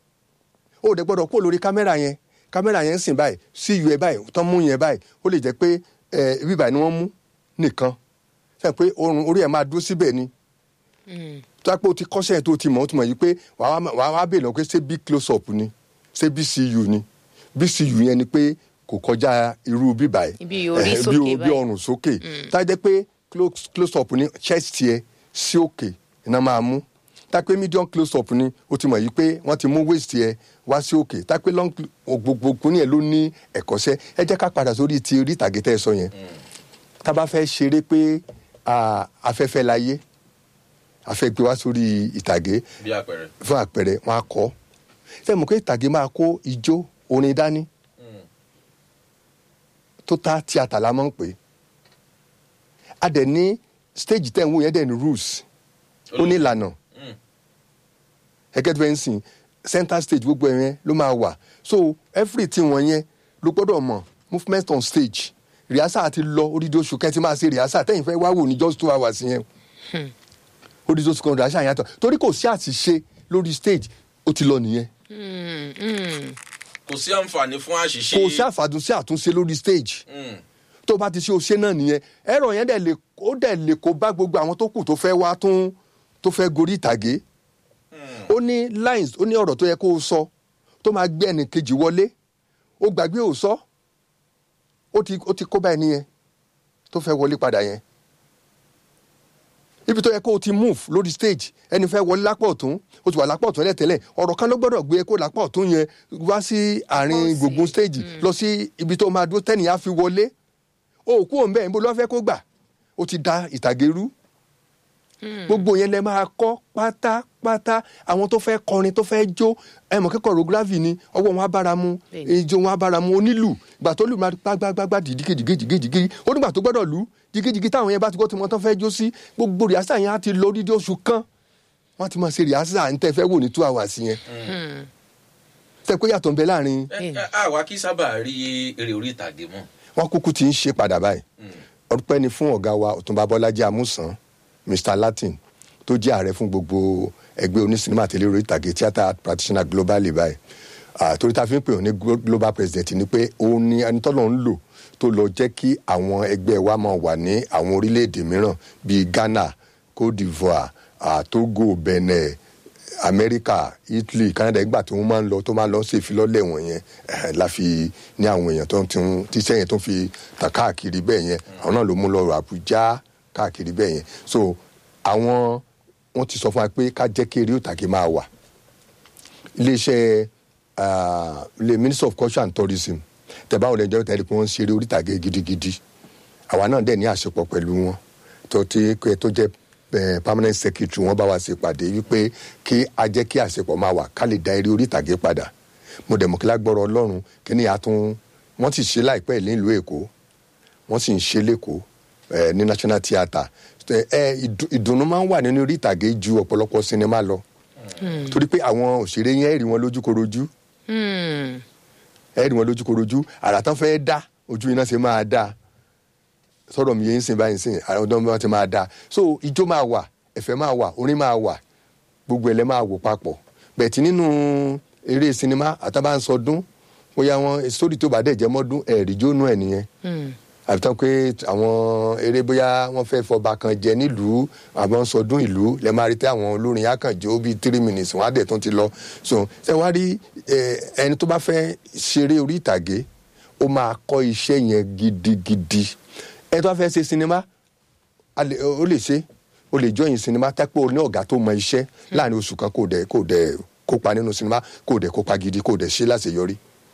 Speaker 2: o dẹ̀ gbọ́dọ̀ kó lórí kámẹ́rà yẹn kámẹ́rà yẹn ń sìn báyìí cu ẹ báyìí tán mú yẹn báyìí ó lè jẹ́ pé ẹ ibi báyìí ni wọ́n mú nìkan sẹ́yìn pé orun orí ẹ̀ máa dúró síbẹ̀ ni tó a pé o ti kọ́ṣẹ́ yẹn tó o ti mọ̀ o ti mọ̀ yìí pé wàá wá wàá wá bèèrè lọ pé ṣé bí close up ni ṣé bí cu ni bí cu yẹn ni pé kò kọjá irú bíbà yìí
Speaker 3: Ibi orí
Speaker 2: Eh,
Speaker 3: sókè
Speaker 2: bí
Speaker 3: báyìí.
Speaker 2: ọrùn sókè tá a jẹ́ pé close close up ní chest yẹ sí òkè iná máa mú tá a pé medium close up ní o ti mọ̀ yìí pé wọ́n ti mú waist yẹ wá sí òkè tá a pé long gbogbo kúni yẹn ló ní ẹ̀kọ́ṣẹ́ ẹ jẹ́ ká padà sórí ti orí ìtàgé tẹ́ ẹ sọ yẹn tá a bá fẹ́ ṣeré pé ah, afẹ́fẹ́ láyé afẹ́ gbé wá sórí ìtàgé
Speaker 1: bí àpẹẹrẹ.
Speaker 2: fún àpẹẹrẹ wọn á kọ́ ṣé mo pé ìtàgé máa kó ijó orin dání tó tá tíátà la máa ń pè é a dẹ̀ ní stage tẹ̀ ń wò yẹn dẹ̀ ní rules ó ní ìlànà ẹgẹ́ tó bẹ́ẹ̀ ń sìn center stage gbogbo ẹ̀ yẹn ló máa wà so everything wọn yẹn ló gbọ́dọ̀ mọ̀ movement on stage rehearsal àti lọ odidi oṣù kẹ́ntì máa ṣe rehearsal tẹ́yìn fẹ́ wá wò ní just two hours yẹn odidi oṣù kan rehearsal yàtọ̀ torí kò sí àṣìṣe lórí stage ó ti lọ nìyẹn
Speaker 1: kò sí àǹfààní fún àṣìṣe.
Speaker 2: kò sí àfàdùn sí àtúnṣe lórí stage
Speaker 1: Mm.
Speaker 2: tó bá ti ṣe òṣè náà nìyẹn ẹ̀rọ yẹn dẹ̀ lè ó dẹ̀ lè kó bá gbogbo àwọn tó kù tó fẹ́ wá tún tó fẹ́ gorí ìtàgé ó ní lines ó ní ọ̀rọ̀ tó yẹ kó o sọ tó máa gbé ẹnì kejì wọlé ó gbàgbé ò sọ ó ti ó ti kó bá ẹni yẹn tó fẹ́ wọlé padà yẹn ibi tó yẹ kó o ti move lórí stage ẹni fẹ́ wọlé lápá ọ̀tún o ti wà lápá ọ̀tún tẹ́lẹ̀ ọ̀rọ̀ kan ló gbọ́dọ̀ gbé kó lápá ọ̀tún yẹn wá sí àárín
Speaker 3: Bọ́ọ̀sì.
Speaker 2: gbùngbùn stage lọ sí ibi tó máa dúró tẹ́nìyàn á fi wọlé o kú òun bẹ́ẹ̀ níbo ló fẹ́ kó gbà o ti da ìtàgé rú gbogbo yẹn lẹ máa kọ́ pátápátá àwọn tó fẹ́ kọrin tó fẹ́ jó ẹ mọ̀ kẹ́kọ̀ọ́ rogravy ni ọwọ́ wọn á bára mu
Speaker 3: Bẹ́ẹ̀ni.
Speaker 2: ijó wọn á bára mu onílù gbà tó lù máa gbágbágbá dìdígéjìgéjìgéjì ó nígbà tó gbọ́dọ̀ lù jìgéjìgé táwọn yẹn bá ti gbọ́ tí wọ́n tán fẹ́ jó sí gbogbo rìásà yẹn á ti lọ dídí oṣù kan wọ́n á ti máa ṣe rìásà ń tẹ́ fẹ́ wò ní two hours yẹn tẹ́ pé yàtọ̀ ń bẹ láàrin
Speaker 1: ẹ ẹ àwa kì í sábà rí eré orí ìtàgé mọ́.
Speaker 2: wọn kúkú ti ń ṣe padà báyìí ọpẹ́ ni fún ọ̀gá wa ọ̀túnba bọ́lájí amúsàn mr latin tó jẹ́ ààrẹ fún gbogbo ẹgbẹ́ onísinimá àti elérò ìtàgé theatre art practitioner globally báyìí Ah, torí tá a fi ń pè ọ́ ní glo- global president ni pé òun ni ẹni tọ́lọ́ ń lò tó lọ jẹ́ kí àwọn ẹgbẹ́ wa máa wà ní àwọn orílẹ̀-èdè mìíràn bíi ghana cote divoire ah, togo benin amẹ́ríkà italy canada ìgbà tí wọ́n máa ń lọ tó máa ń lọ ṣe ìfilọ́lẹ̀ wọn yẹn eh, la fi ní àwọn èèyàn tó ń ti ń tíṣẹ́ yẹn tó ń fi tàn káàkiri bẹ́ẹ̀ yẹn àwọn náà ló mú lọ àbújá káàkiri bẹ́ẹ̀ yẹn so àwọn wọ́n ti sọ fún wa pé ká jẹ́ kí eré òtàgé máa wà iléeṣẹ́ ah, ilé minister of culture and tourism tẹ̀bá òun lẹ́jọ́ tẹ̀lé pé wọ́n ń ṣeré orí ìtàgé gidigidi àwa náà dẹ̀ ní àṣepọ̀ pẹ̀lú wọn tó ti pé tó jẹ́ eh, permanent secretary wọn bá wa ṣe pàdé wípé kí a jẹ́ kí àṣepọ̀ máa wà ká lè da eré orí ìtàgé padà mo dẹ̀ mọ̀ kí lágbọ́rọ̀ ọlọ́run kí ni àtún wọ́n ti ṣe láìpẹ́ ìlú ìlú èkó wọ́n sì ń ṣe lẹ́kọ̀ọ́ eh, ní national theatre ẹ ẹ, ìdù- ìdùnnú máa ń wà nínú orí ìtàgé ju ọ̀pọ̀lọpọ̀ sinimá lọ torí pé àwọn òṣèré yẹn rí wọn lójúkorojú ẹ rí wọn lójúkorojú àrà tán fẹ́ dá ojú iná ṣe máa dá sọ̀rọ̀ mi yẹn ń sìn báyìí ń sìn àwọn ọdún wọn ti máa dá so ijó máa wà ẹ̀fẹ̀ máa wà orin máa wà gbogbo ẹ̀lẹ́ máa wò papọ̀ bẹ̀tì nínú eré sinimá àtàbà ń sọdún bóyá wọn sórí tó bá dẹ̀ jẹ́ mọ́dún ẹ̀rí jónú ẹ̀ nìyẹn àbí tán pé àwọn eré bóyá wọn fẹ́ fọba kan jẹ nílùú àbọ̀ ń sọdún ìlú lẹ́ máa rí pé àwọn olórin yá kàn jó bíi three minutes wọn á dẹ̀ tún ti lọ so ṣé wàá rí eh, ẹni tó bá fẹ́ ṣeré orí ìtàgé ó máa kọ́ iṣẹ́ yẹn gidigidi ẹni tó bá fẹ́ ṣe sinimá a lè- ó lè ṣe ó lè jọyìn sinimá tẹ́pẹ́ ní ọ̀gá tó mọ iṣẹ́ láàrin oṣù kan kò dẹ̀ kò dẹ̀ kópa nínú sinimá kò dẹ̀ kópa gidi kò dẹ̀ ṣe láṣeyọrí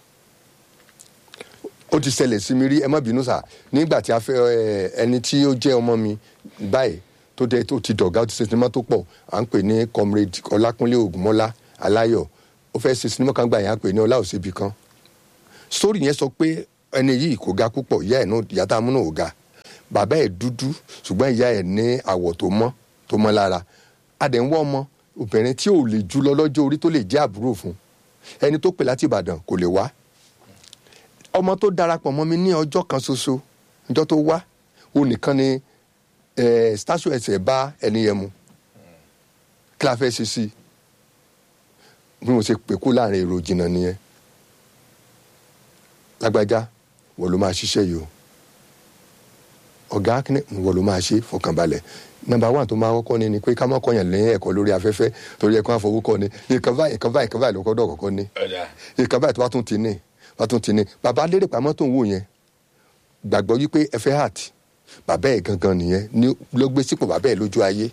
Speaker 2: ó ti ṣẹlẹ̀ sí mi rí ẹ má bínú sà nígbà tí a fẹ́ ẹ, ẹni tí ó jẹ́ ọmọ mi báyìí tó dẹ tó ti dọ̀gá ó ti ṣe sinimá tó pọ̀ à ń pè ní comrade ọlákúnlé ògúnmọ́lá aláyọ̀ ó fẹ́ ṣe sinimá kan gbà yẹn à ń pè ní ọlá òṣèbí kan sórí yẹn sọ pé ẹni yìí kò ga púpọ̀ ìyá ẹ̀ náà ìyá tá a mú náà ò ga bàbá ẹ̀ dúdú ṣùgbọ́n ìyá ẹ̀ ní àwọ̀ tó mọ́ tó mọ́ lára adẹ̀ ń wọ́ ọmọ obìnrin tí ò lè jù lọ lọ́jọ́ orí tó lè jẹ́ àbúrò fún ẹni tó pè láti ìbàdàn kò lè wá ọmọ tó darapọ̀ mọ́ mi ní ọjọ́ kan ṣoṣo ọjọ́ tó wá òun nìkan ni eh, statue ẹsẹ̀ bá ẹni yẹn mu kí la fẹ́ ṣe sí i bí mo ṣe pè kú láàrin èrò jìnnà nìyẹn lágbájá wọ́n ló máa ṣiṣẹ́ yìí o ọ̀gá akínẹ́ wọ́n ló máa ṣe fọkànbalẹ̀ nọ́mbà one tó máa kọ́kọ́ ni ni pé ká má kọ́yàn lẹ́yìn ẹ̀kọ́ lórí afẹ́fẹ́ torí ẹ̀kọ́ àfọwọ́kọ́ ni nǹkan báyìí nǹkan báyìí nǹkan báyìí ló kọ́dọ̀ kọ́kọ́ ni
Speaker 1: ọ̀dà
Speaker 2: nǹkan báyìí tó bá tún ti ní wọ́n tún ti ní bàbá lérè pamọ́ tó ń wò yẹn gbàgbọ́ wípé ẹ fẹ́ heart bàbá ẹ̀ gangan nìyẹn ní ló gbé sípò bàbá ẹ̀ lójú ayé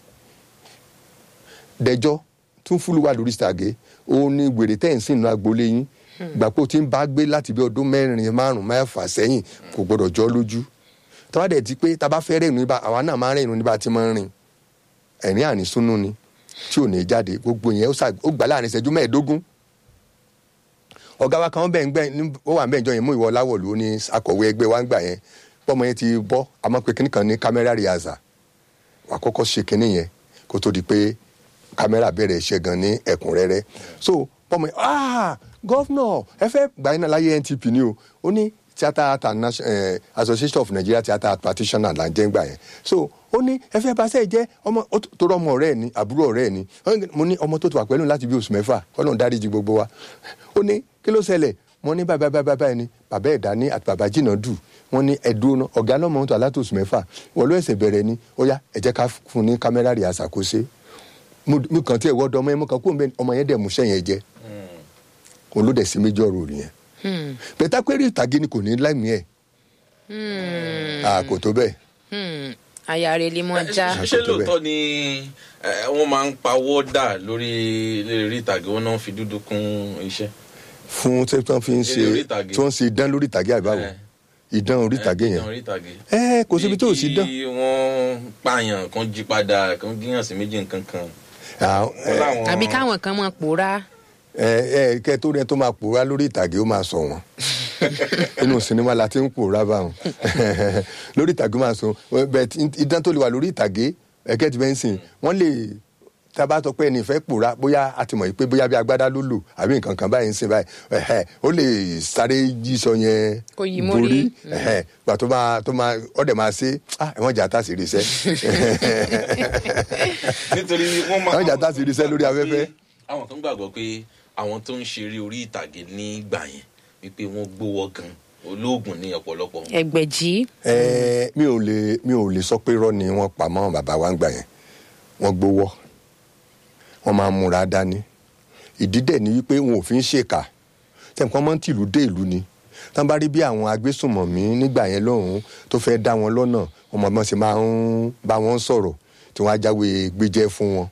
Speaker 2: dẹjọ́ tún fúlùwà lórí sàgé òun ni wèrè tẹ́ ẹ̀ ń sìn nínú agboolé yín gbàpò tí ń bá gbé láti bí ọdún mẹ́rin márùn mẹ́fà sẹ́yìn kò gbọ́dọ̀ jọ́ lójú tọ́wá dẹ̀ ti pé tá a bá fẹ́ rẹ́nu níbà àwa náà máa ń rẹ́nu níbà tí máa ń rìn ẹ̀rín ànísúnú ni tí ò ní jáde gbogbo yẹn ó ṣà- ó gbà láàrin ìṣẹ́jú mẹ́ẹ̀ẹ́dógún ọ̀gá wa kan bẹ́ẹ̀ ń gbẹ́ ní- ó wà ń bẹ́ẹ̀ jọ yẹn mú ìwọ láwọ̀lú ó ní akọ̀wé ẹgbẹ́ wa ń gbà yẹn pọ́mọ yẹn ti bọ́ àmọ́ pé kíní kan ní kámẹ́rà rìazà wà kọ́kọ́ ṣe kíní yẹn kó tó di pé kámẹ́rà bẹ̀rẹ̀ iṣẹ́ gan ní ẹ̀kúnrẹ́rẹ́ so pọ́mọ yẹn ah gọ́fúnọ̀ ẹ fẹ́ gbà iná láyé ntp ni o ó ní theatre art and Nation- eh, association of nigeria theatre art practitioners là ń jẹ́ ń gbà yẹn so ó ní ẹ fẹ́ bá sẹ́ẹ̀ jẹ́ ọmọ ó tó- tó rọ ọmọ ọ̀rẹ́ ẹ̀ ni àbúrò ọ̀rẹ́ ẹ̀ ni mo ní ọmọ tó ti wà pẹ̀lú láti bí oṣù mẹ́fà kọ́nà dáríji gbogbo wa ó ní kí ló ṣẹlẹ̀ wọ́n ní bàbá bàbá bàbá ẹni bàbá ẹ̀dá ní àti bàbá jìnnà dù wọ́n ní ẹ̀dùn náà ọ̀gá lọ́mọ tó alátòsù mẹ́fà wọ́n ló ẹ̀sẹ̀ bẹ̀rẹ̀ ni ó yá ẹ jẹ́ ká fún ní kámẹ́rà rì àṣàkóso mo kàn tí ẹ̀ wọ́dọ̀ ọmọ yẹn mo kàn kó ọmọ yẹn dẹ̀ mú sẹ́yìn jẹ òun ló dẹ̀ sí méjì ọ̀rọ̀ rì yẹn bẹ́tà pé rí ìtàgé ni kò ní láìmí ẹ̀ kò tó bẹ́ẹ̀
Speaker 3: Hmm, aya rẹ lè mọ já
Speaker 1: ṣé
Speaker 2: Àkótó bẹ́ẹ̀.
Speaker 1: lóòótọ́ ni eh, wọ́n máa ń pawọ́ dà lórí lórí ìtàgé wọn náà fi dúdú kún iṣẹ́.
Speaker 2: fún tí wọ́n fi ń ṣe
Speaker 1: Eré orí ìtàgé.
Speaker 2: tí wọ́n ń ṣe idán lórí ìtàgé àbáwò
Speaker 1: Eh.
Speaker 2: idán orí ìtàgé yẹn
Speaker 1: ìdán orí ìtàgé.
Speaker 2: ẹ kò síbi tó ò sí dán
Speaker 1: bí wọ́n pààyàn kan jí padà kan gíyàn sí méjì nǹkan kan.
Speaker 2: Ah,
Speaker 1: Wọ́n
Speaker 2: eh,
Speaker 1: láwọn-
Speaker 3: àbí káwọn kan mọ pòórá
Speaker 2: ẹ ẹ kẹ tó rẹ tó máa pòórá lórí ìtàgé ó máa sọ wọn inú sinimá la ti ń pòórá báwọn lórí ìtàgé ó máa sọ bẹ́ẹ̀ idán tó lè wà lórí ìtàgé ẹkẹ ti bẹ ń sìn wọn lè tábà sọ pé ẹni fẹ́ pòórá bóyá a ti mọ̀ pé bóyá bí agbádá ló lò àbí nǹkan kan báyìí ń sìn báyìí ẹhẹ, ó lè sáré jí sọ yẹn
Speaker 3: Kó yí mórí.
Speaker 2: ẹhẹ, gbà tó máa tó máa ọdẹ máa ṣe ah ẹ̀wọ̀n jà tá sí rí iṣẹ́
Speaker 1: nítorí wọ́n máa.
Speaker 2: Àwọn ìjà tá a sì rí iṣẹ́ lórí afẹ́fẹ́.
Speaker 1: àwọn kan gbàgbọ́ pé àwọn tó ń ṣeré orí ìtàgé nígbà yẹn wípé wọ́n gbówó gan olóògùn ní ọ̀pọ̀lọpọ̀ wọn.
Speaker 3: ẹgbẹ̀jì
Speaker 2: ẹ mi ò lè mi ò lè sọ pé irọ́ ni wọ́n pa mọ́ bàbá wa ń gbà yẹn wọ́n gbowó wọ́n máa ń múra dání ìdí dẹ̀ ni wípé wọn ò fi ń ṣèkà tẹ̀kọ́ mọ́ tìlú dé ìlú ni tán bá rí bí àwọn agbésùnmọ̀mí nígbà yẹn lọ́hùn-ún tó fẹ́ dá wọn lọ́nà wọn mọ̀ mọ́ sí máa ń bá wọn sọ̀rọ̀ tí wọ́n á jáwé gbéjẹ́ fún wọn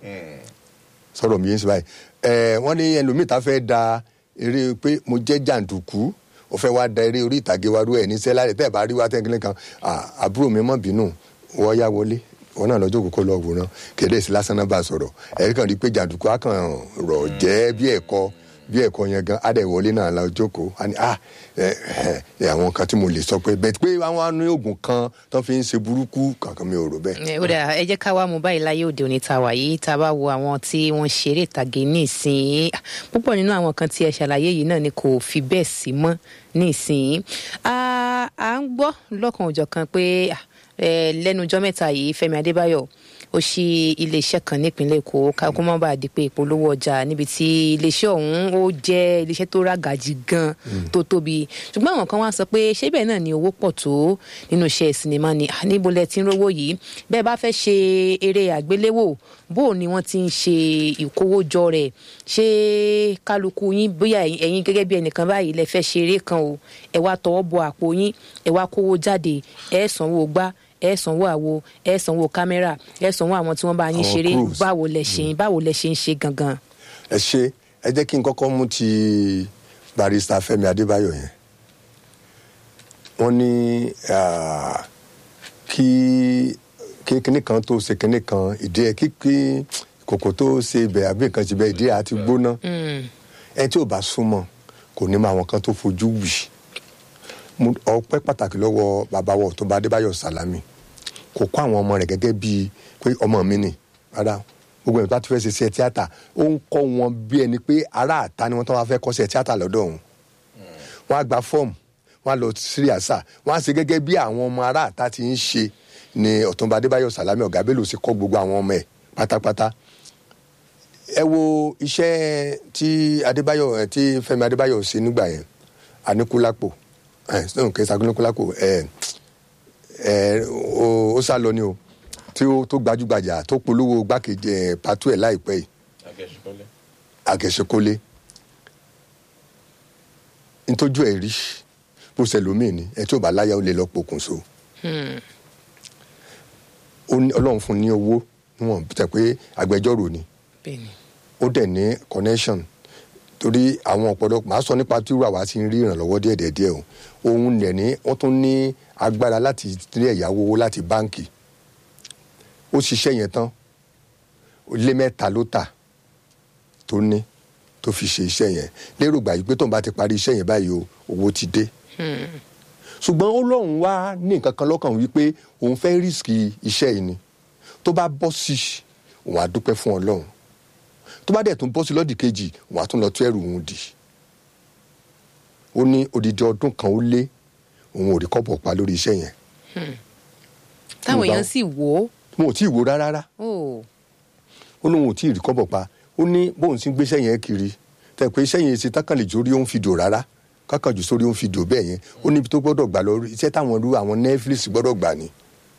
Speaker 2: sọ̀rọ̀ mi yẹn sí báyìí ẹ̀ wọ́n ní ẹlòmíì tá fẹ́ da eré pé mo jẹ́ jàǹdùkú ó fẹ́ wá da eré orí ìtàgé wa rú ẹ̀ ní sẹ́lá rẹ̀ tẹ́ ẹ̀ bá rí wá tẹ́ńkìlẹ̀ kan "Ah, àbúrò mi mọ̀ bínú wọ́n yá wọlé wọn náà lọ́jọ́ kókó lọ wòran kéde sí lásán náà bá sọ̀rọ̀ ẹ̀rí kan rí i pé jàǹdùkú á kàn rọ̀ jẹ́ bí ẹ̀kọ́ bí ẹ̀kọ́ yẹn gan adẹ̀ wọlé náà la jókòó a ní ah ẹ ẹ ẹ àwọn kan tí mo lè sọ pé bẹ́ẹ̀ pé àwọn àánú oògùn kan tó fi ń ṣe burúkú kankan mi ò rò bẹ́ẹ̀.
Speaker 3: ẹ ó dà ẹ jẹ́ ká wá mú báyìí láyé òde òní ta wà yìí tá a bá wo àwọn tí wọ́n ṣeré ìtàgé ní ìsìn púpọ̀ nínú àwọn kan tí ẹ ṣàlàyé yìí náà ni kò fi bẹ́ẹ̀ sí mọ́ ní ìsìn à ń gbọ́ lọ́kàn òjọ̀kan pé ah, eh, lẹ́nu ọjọ́ mẹ́ta yìí Fẹ́mi Adébáyọ̀ ó ṣí iléeṣẹ́ kan nípínlẹ̀ Èkó ká kó má bàa di pé ìpolówó ọjà níbi tí iléeṣẹ́ ọ̀hún ó jẹ́ iléeṣẹ́ tó rágàjì gan tó tóbi ṣùgbọ́n àwọn kan wá sọ pé ṣé bẹ́ẹ̀ náà ni owó pọ̀ tó nínú iṣẹ́ sinimá ni Ah, níbo lẹ ti ń rówó yìí bẹ́ẹ̀ bá fẹ́ ṣe eré àgbéléwò bó o ni wọ́n ti ń ṣe ìkówójọ rẹ̀ ṣé kálukú yín bóyá ẹ̀yin ẹ̀yin gẹ́gẹ́ bí ẹnìkan báyìí lẹ fẹ́ ṣe eré kan o ẹ wá tọwọ́ bọ àpò yín ẹ wá kówó jáde ẹ sanwó gbá ẹ sanwó àwo ẹ sanwó kámẹ́rà ẹ sanwó àwọn tí wọ́n bá yín
Speaker 2: Àwọn
Speaker 3: ṣeré
Speaker 2: crews.
Speaker 3: báwo lẹ ṣe báwo lẹ ṣe ń ṣe gangan.
Speaker 2: ẹ ṣe ẹ jẹ́ kí n kọ́kọ́ mú ti barista Fẹ́mi Adébáyọ̀ yẹn wọ́n ní ah, kí kí kinní kan tó ṣe kinní kan ìdí ẹ kí kí kòkò tó ṣe ibẹ̀ àbí nǹkan ti bẹ̀ ìdí ẹ àti gbóná ẹ tí ò bá súnmọ́ kò ní mọ àwọn kan tó fojú wì Mo ọpẹ́ pàtàkì lọ́wọ́ bàbá wa Ọ̀túnba Adébáyọ̀ Sàlámì kò kó àwọn ọmọ rẹ̀ gẹ́gẹ́ bíi pé ọmọ mi ni rárá gbogbo ẹni tó bá ti fẹ́ ṣe iṣẹ́ tíátà ó ń kọ́ wọn bí ẹni pé ará àta ni wọ́n tó wá fẹ́ kọ́ iṣẹ́ tíátà lọ́dọ̀ òun wọ́n á gba fọ́ọ̀mù wọ́n á lọ sí àṣà wọ́n á ṣe gẹ́gẹ́ bí àwọn ọmọ ará àta ti ń ṣe ni Ọ̀túnba Adébáyọ̀ Sàlámì ọ̀gá Bello ṣe kọ́ gbogbo àwọn ọmọ ẹ̀ pátápátá ẹ wo iṣẹ́ tí Adébáyọ̀ ẹ tí Fẹ́mi Adébáyọ̀ ṣe nígbà yẹn Aníkúlápò ẹ sọ̀rọ̀ kẹsà Aníkúlápò ẹ ẹ ó ó sá lọ ni o tí ó tó gbajúgbajà tó polówó gbákejì ẹ pàtó ẹ láìpẹ́ yìí
Speaker 1: Akẹ́ṣekọ́lé.
Speaker 2: Àgẹ̀ṣekólé ntójú ẹ̀ rí bó ṣe lómìn ni ẹ tí ò bá láyà ó lè lọ pokùnso ó ní ọlọ́run fún ní owó níwọ̀n tẹ̀ pé agbẹjọ́rò ni
Speaker 3: bẹ́ẹ̀ni
Speaker 2: ó dẹ̀ ní connection torí àwọn ọ̀pọ̀lọpọ̀ máa sọ nípa tí wàá ti ń rí ìrànlọ́wọ́ díẹ̀ díẹ̀ o òun dẹ̀ ní wọ́n tún ní agbára láti rí ẹ̀yáwó owó láti báǹkì ó ṣiṣẹ́ yẹn tán lé mẹ́ta ló tà tó ní tó fi ṣe iṣẹ́ yẹn lérò gbà yìí pé tóun bá ti parí iṣẹ́ yẹn báyìí o owó ti dé ṣùgbọ́n ó lóun wá ní nǹkan kan lọ́kàn wípé òun fẹ́ rísíkì iṣẹ́ yìí ni tó bá bọ́ sí òun á dúpẹ́ fún ọlọ́run tó bá dẹ̀ tún bọ́ sí lọ́dì kejì òun á tún lọ tú ẹrù òun dì ó ní odidi ọdún kan ó lé òun ò rí kọ́bọ̀ pa lórí iṣẹ́ yẹn
Speaker 3: táwọn
Speaker 2: Mo bá-
Speaker 3: èèyàn sì wò ó
Speaker 2: mo ò tí ì wo rárá rárá
Speaker 3: ó
Speaker 2: ó lóun ò tí ì rí kọ́bọ̀ pa ó ní bóun ti ń gbéṣẹ́ yẹn kiri tẹ̀ pé iṣẹ́ yẹn ṣe tákànlè jórí ó ń fi dò rárá kákànjù sórí ó ń fi dò bẹ́ẹ̀ yẹn ó níbi tó gbọ́dọ̀ gbà lọ iṣẹ́ táwọn irú àwọn netflix gbọ́dọ̀ gbà ni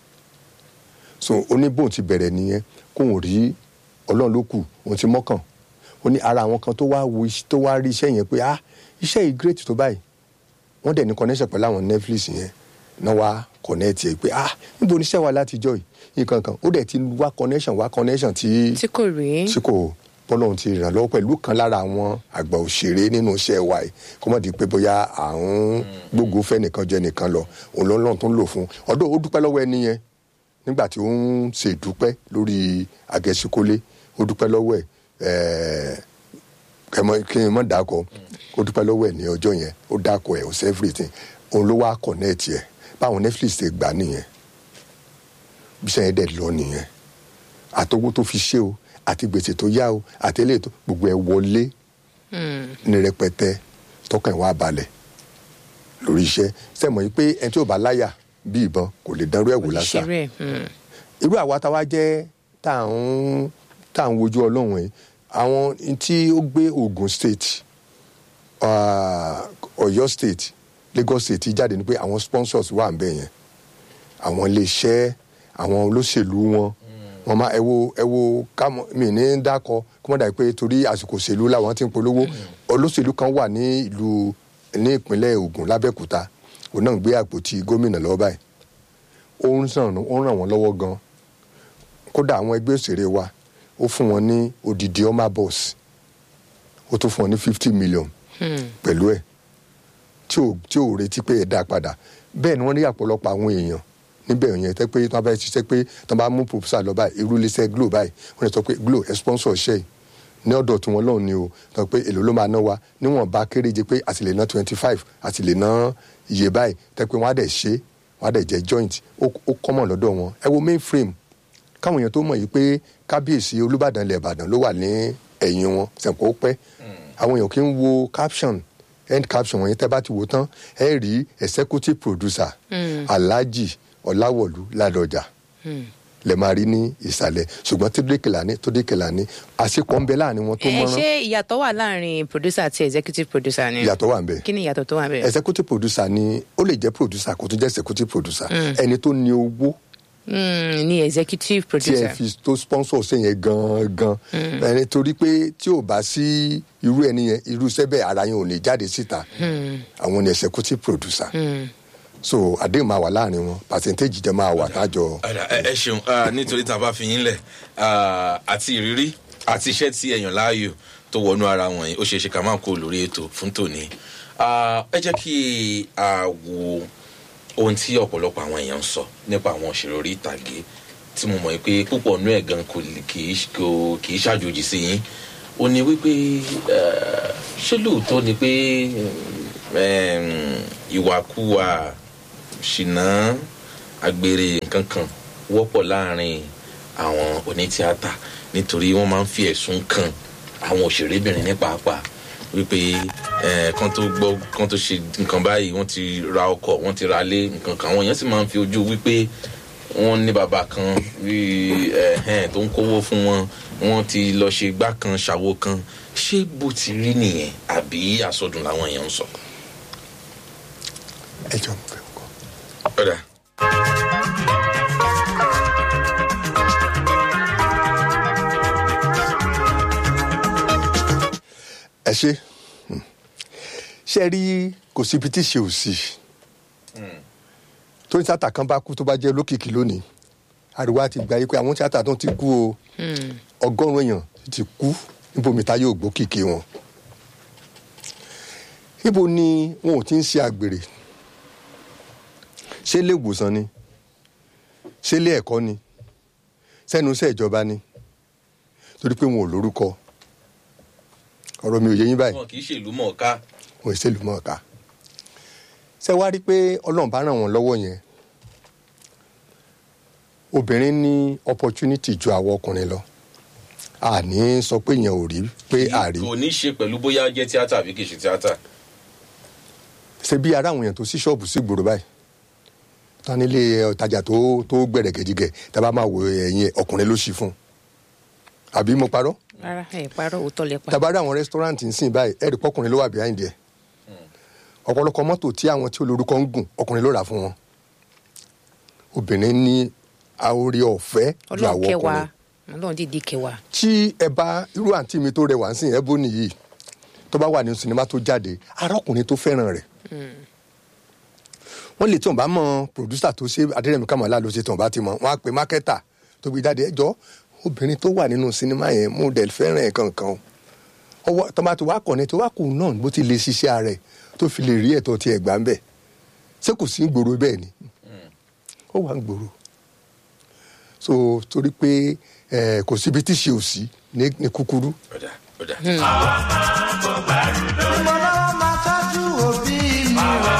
Speaker 2: so ó ní bóun ti bẹ̀rẹ̀ nìyẹn kóun rí ọlọ́run ló kù òun ti mọ́kàn ó ní ara àwọn kan tó wá wo iṣ- tó wá rí iṣẹ́ yẹn pé ah iṣẹ́ yìí great tó báyìí wọ́n dẹ̀ ní connection pẹ̀lú àwọn netflix yẹn náà wá connect yẹ pé ah níbo ni iṣẹ́ wa látijọ́ yìí nǹkan kan ó dẹ̀ ti wá connection wá connection tí
Speaker 3: tí kò rí
Speaker 2: tí kò bọ́lọ́hún ti ràn lọ́wọ́ pẹ̀lú kan lára àwọn àgbà òṣèré nínú iṣẹ́ wa yìí kó mọ̀ di pé bóyá à ń gbógun fẹ́ nìkan jẹ́ nìkan lọ òun lọ́lọ́run tó ń lò fún ọdún ó dúpẹ́ lọ́wọ́ ẹni yẹn nígbà tí ó ń ṣe ìdúpẹ́ lórí àgẹ̀síkólé ó dúpẹ́ lọ́wọ́ ẹ̀ ẹ̀ẹ́ kẹmọ kí n mọ̀ dákọ̀ ó dúpẹ́ lọ́wọ́ ẹ̀ ní ọjọ́ yẹn ó dákọ̀ ẹ̀ ó ṣe everything òun ló wá connect ẹ̀ báwọn netflix ti gbà nìyẹn bí sẹ́yìn dẹ̀ lọ nìyẹn àtọwọ́ tó fi ṣe o àti gbèsè tó yá o àti eléyìí tó gbogbo ẹ̀ wọlé ní rẹpẹtẹ tọkàn ẹ̀ wá balẹ̀ lórí iṣẹ́ sẹ́mọ̀ yìí pé ẹni tí ò bá láyà bí ìbọn kò lè dánrú ẹ̀ wò lásà
Speaker 3: òṣèré ẹ̀
Speaker 2: irú àwa táwa jẹ́ tá à ń tá à ń wojú ọlọ́run yìí àwọn tí ó gbé Ogun State ah, Ọ̀yọ́ State Lagos State jáde ni pé àwọn sponsors wà ń bẹ̀ yẹn àwọn iléeṣẹ́ àwọn olóṣèlú wọn wọn máa ẹ wo ẹ wo kámọ mi ní dákọ kí wọn dà pé torí àsìkò òṣèlú làwọn ti ń polówó olóṣèlú kan wà ní ìlú ní ìpínlẹ̀ Ògùn lábẹ́òkúta òun náà ń gbé àpótí gómìnà lọ́wọ́ báyìí ó ń ràn ó ń ràn wọ́n lọ́wọ́ gan kódà àwọn ẹgbẹ́ òṣèré wa ó fún wọn ní odidi ọmọ bus ó tún fún wọn ní fifty million pẹ̀lú ẹ̀ tí ò tí ò retí pé ẹ̀ dá padà bẹ́ẹ̀ ni wọ́n rí àpọ̀lọpọ̀ àwọn èèyàn níbẹ̀ yẹn tẹ́ pé tí wọ́n bá ṣiṣẹ́ pé tí wọ́n bá mú proposal lọ báyìí irú iléeṣẹ́ glo báyìí wọ́n lè sọ pé glo ẹ̀ sponsor ṣẹ́ yìí ní ọ̀dọ̀ tí wọ́n lọ́hùn ni o sọ pé èlò ló máa ná wa níwọ̀n bá kéréje pé a sì lè ná twenty five a sì lè ná iye báyìí tẹ́ pé wọ́n á dẹ̀ ṣe wọ́n á dẹ̀ jẹ́ joint ó ó common lọ́dọ̀ wọn ẹ wo mainframe káwọn èèyàn tó mọ̀ yìí pé kábíyèsí olúbàdàn ilẹ̀ ìbàdàn ló wà ní ẹ̀yìn wọn sẹ̀kọ́ pẹ́ àwọn èèyàn kì í wo caption end caption wọ̀nyí tẹ́ bá ti wò tán ẹ rí executive producer alhaji ọ̀làwọ̀lú ládọjà lè máa rí ní ìsàlẹ̀ ṣùgbọ́n tódékèlà ní tódékèlà ní àṣepọ̀ ń bẹ láàrin wọn tó
Speaker 3: ẹ
Speaker 2: mọ́rán
Speaker 3: ṣé ìyàtọ̀ wà láàrin producer àti executive producer ni
Speaker 2: ìyàtọ̀ wà ń bẹ
Speaker 3: kí ni ìyàtọ̀ tó wà bẹ́ẹ̀.
Speaker 2: executive producer ni ó lè jẹ́ producer kó tún jẹ́ executive producer ẹni tó ní owó
Speaker 3: Mm, ni executive
Speaker 2: tí ẹ
Speaker 3: producer
Speaker 2: fi tó sponsor ṣe yẹn gangan ẹni torí pé tí ò bá sí irú ẹni yẹn irú iṣẹ́ bẹ́ẹ̀ ara yẹn ò lè jáde síta àwọn ni executive producer so àdéhùn máa wà láàrin wọn percentage jẹ́ máa wà tájọ
Speaker 1: Ọ̀dà, ẹ ẹ ṣeun ah, nítorí tá a bá fi yín lẹ̀ ah, àti ìrírí àti iṣẹ́ tí ẹ̀yàn láàyò tó wọnú ara wọn yìí ó ṣeé ṣe ká máa kó lórí ètò fún tòní Ah, ẹ jẹ́ kí a wo ohun tí ọ̀pọ̀lọpọ̀ àwọn èèyàn ń sọ nípa àwọn òṣèré orí ìtàgé tí mo mọ̀ pé púpọ̀ nú ẹ̀ gan kò lè- kì í kò- kì í ṣàjòjì sí yín ó ní wípé eh, ṣé lóòótọ́ ni pé em, ìwàkuwà ṣìnà agbèrè nǹkan kan wọ́pọ̀ láàrin àwọn onítíátà nítorí wọ́n máa ń fi ẹ̀sùn kan àwọn òṣèrébìnrin ní pàápàá wípé eh, kan tó gbọ́ kan tó ṣe nǹkan báyìí wọ́n ti ra ọkọ̀ wọ́n ti ra lé nǹkan kan àwọn èèyàn sì máa ń fi ojú wípé wọ́n ní bàbá kan bí ẹ̀hẹ́n tó ń kówó fún wọn wọ́n ti lọ ṣe gbá kan ṣàwo kan ṣé bó ti rí nìyẹn àbí àsọdùn làwọn èèyàn ń sọ.
Speaker 2: ẹjọ mo fẹ́ kọ.
Speaker 1: ọ̀dà
Speaker 2: ẹ ṣe Hmm. ṣe rí kò síbi tí ṣe ò sí tó ní tíátà kan bá kú tó bá jẹ́ lókìkí lónìí ariwo àti ìgbà yìí pé àwọn tíátà tó ti kú o ọgọ́rùn-ún èèyàn ti kú níbomi ta yóò gbọ́ kìkì wọn níbo ni wọn ò ti ń ṣe àgbèrè ṣé ilé ìwòsàn ni ṣé ilé ẹ̀kọ́ ni sẹ́nu iṣẹ́ ìjọba ni torí pé wọn ò lórúkọ ọ̀rọ̀ mi ò yé yín báyìí
Speaker 1: wọn kì í ṣèlú mọ̀ọ́ká
Speaker 2: wọn ò ṣèlú mọ̀ọ́ká ṣé wá rí i pé ọlọ́run bá ràn wọ́n lọ́wọ́ yẹn obìnrin ní opportunity ju àwọn ọkùnrin lọ àní sọ pé yẹn ò rí pé àrí
Speaker 1: kò ní ṣe pẹ̀lú bóyá jẹ́ tíátà àbí kì í ṣe tíátà
Speaker 2: ṣe bí ara àwọn èèyàn tó sí ṣọ́ọ̀bù sí gbòòrò báyìí tán nílé ọ̀tajà tó tó gbẹ̀rẹ̀ gẹ̀dígẹ̀ tá a bá máa wo ẹ̀yìn ẹ̀ ọkùnrin ló ṣí fún un àbí mo parọ́
Speaker 3: rárá ẹ parọ́ òótọ́ lẹ pa.
Speaker 2: tá a bá rí àwọn rẹ́sítọ́ráǹtì ń sìn báyìí ẹ̀rì pọ́kùnrin ló wà behind ẹ̀ ọ̀pọ̀lọpọ̀ mọ́tò tí àwọn tí olórúkọ ń gùn ọkùnrin ló rà fún wọn obìnrin ní àórí ọ̀fẹ́ ju
Speaker 3: ọlọ́run
Speaker 2: àwọn
Speaker 3: kẹwàá
Speaker 2: ọkùnrin
Speaker 3: ọlọ́run dìdí kẹwàá.
Speaker 2: tí ẹ bá irú àǹtí mi tó rẹwà ń sìn ẹ bó nìyí tó bá wà ní sinimá tó jáde arákùnrin tó fẹ́ràn rẹ̀ wọ́n lè tí wọ́n bá mọ pòdúsà tó ṣe adérẹ̀mí kàmọ́lá ló ṣe tí wọ́n bá ti mọ̀ wọ́n á pe mákẹ́tà tó gbé jáde ẹjọ́ obìnrin tó wà nínú sinimá yẹn mo dẹ̀ fẹ́ràn ẹ̀ kankan o ọwọ́ tó bá ti wá kọ̀ ní tó wá kù náà bó ti lè ṣiṣẹ́ ara ẹ̀ tó fi lè rí ẹ̀tọ́ ti ẹ̀ gbà ń bẹ̀ ṣé kò sí gbòòrò bẹ́ẹ̀ ni ó wà ń gbòòrò so torí pé ẹ kò síbi tí ṣe ò sí ní ní kúkúrú
Speaker 1: ọ̀dà ọ̀dà.
Speaker 4: ìmọ̀lára máa tọ́jú òbí mi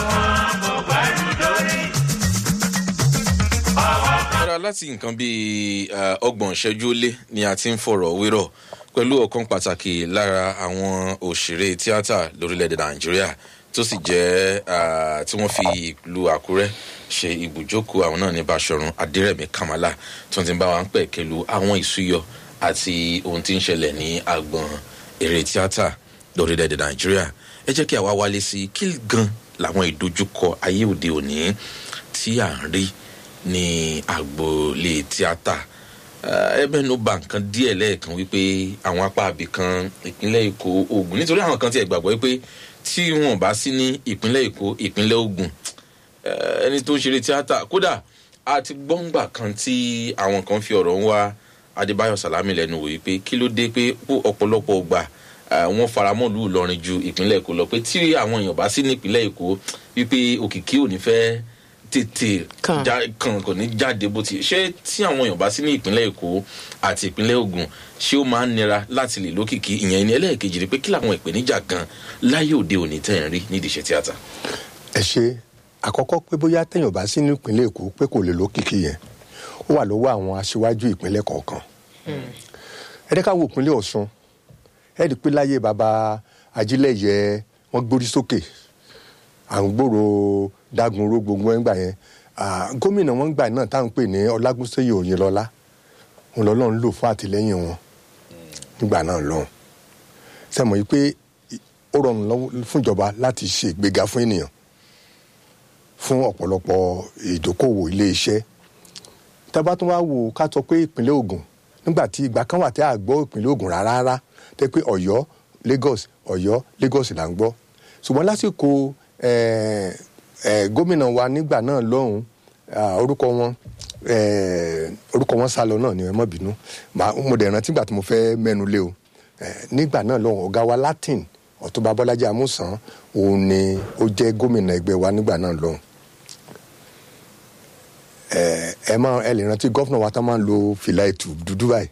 Speaker 1: Rárá láti nǹkan bíi eh, ọgbọ̀n ìṣẹ́jú ó lé ni a ti ń fọ̀rọ̀ wérọ̀ pẹ̀lú ọ̀kan pàtàkì lára àwọn òṣèré tíátà lórílẹ̀‐èdè Nàìjíríà tó sì jẹ́ ah, tí wọ́n fi ìlú Àkúrẹ́ ṣe ibùjókòó àwọn náà ní Báṣọ̀run Adérẹ̀mí Kàmálà tí wọ́n ti ń bá wa ń pẹ̀ kẹlu àwọn ìsúyọ àti ohun tí ń ṣẹlẹ̀ ní agbọ̀n eré tíátà lórílẹ̀‐èdè Nàìjíríà ẹ jẹ́ kí àwa wálé sí kí gan làwọn ìdojúkọ ayé òde òní tí à ń rí ní agboolé tíátà ẹ mẹ́nu bà nǹkan díẹ̀ lẹ́ẹ̀kan wípé àwọn apá abì kan ìpínlẹ̀ èkó ogun nítorí àwọn kan tiẹ̀ gbàgbọ́ wípé tí wọn bá sí ní ìpínlẹ̀ èkó ìpínlẹ̀ ogun eh, ẹni tó ń ṣeré tíátà kódà a ti gbọ́ngbà kan tí àwọn kan fi ọ̀rọ̀ ń wá adébáyọ̀ sàlámì lẹ́nu wò wípé kí ló dé pé pó ọ̀pọ̀lọpọ̀ gbà eh, wọ́n faramọ́ lù lọ́rin ju ìpínlẹ̀ èkó lọ pé tí àwọn èèyàn bá sí ní ìpínlẹ̀ èkó wípé òkìkí ò ní fẹ́ tètè
Speaker 3: Kàn.
Speaker 1: já- kan kò ní jáde bó ti ṣé tí àwọn èèyàn bá sí ní ìpínlẹ̀ èkó àti ìpínlẹ̀ ogun ṣé ó máa ń nira láti lè lókìkí ìyẹn ní ẹlẹ́ẹ̀kejì ni pé kí làwọn ìpèníjà kan láyé òde òní tẹ̀ ń rí nídìí iṣẹ́ tíátà.
Speaker 2: ẹ ṣe àkọ́kọ́ pé bóyá téèyàn bá sí ní ìpínlẹ̀ èkó pé kò lè lókìkí yẹn ó wà lọ́wọ́ àwọn aṣíwájú ìpínlẹ̀ kọ̀ọ̀kan ẹ dẹ́ ká wo ìpínlẹ̀ ọ̀ṣun ẹ rí i pé láyé baba ajílẹ̀yẹ wọ́n gbórí sókè à ń gbòòrò dágunró gbogbo ẹ̀ ń gbà yẹn Ah, gómìnà wọn gbà náà táwọn pè ní ọlágúnsẹ́yẹ òyìnlọ́lá òun lọ́lọ́run lò fún àtìlẹ́yìn wọn nígbà náà lọ́hùn sẹ́mọ̀ yìí pé ó rọrùn lọ́wọ́ fún ìjọba láti ṣe ìgbéga fún ènìyàn fún ọ̀pọ̀lọpọ̀ ìdókòwò ilé iṣẹ́ tábà tún wá wò ká sọ pé ìpínlẹ̀ Ògùn nígbà tí ìgbà kan wà tí a gbọ́ ìpínlẹ̀ Ògùn rárá rárá tẹ́ pé Ọ̀yọ́ Lagos Ọ̀yọ́ Lagos là ń gbọ́ ṣùgbọ́n lásìkò eh, eh, gómìnà wa nígbà náà lọ́hùn ah, orúkọ wọn eh, orúkọ wọn sá lọ náà ni ẹ má bínú Màá- mo dẹ̀ rántí ìgbà tí mo fẹ́ mẹ́nu lé o Eh, nígbà náà lọ́hùn ọ̀gá wa Latin Ọ̀túnba Bọ́lájí Amúsàn òun ni ó jẹ́ gómìnà ẹgbẹ́ wa nígbà náà lọ́hùn ẹ ẹ máa ẹ lè rántí gọ́fúnà wa tá máa ń lo fìlà ètù dúdú báyìí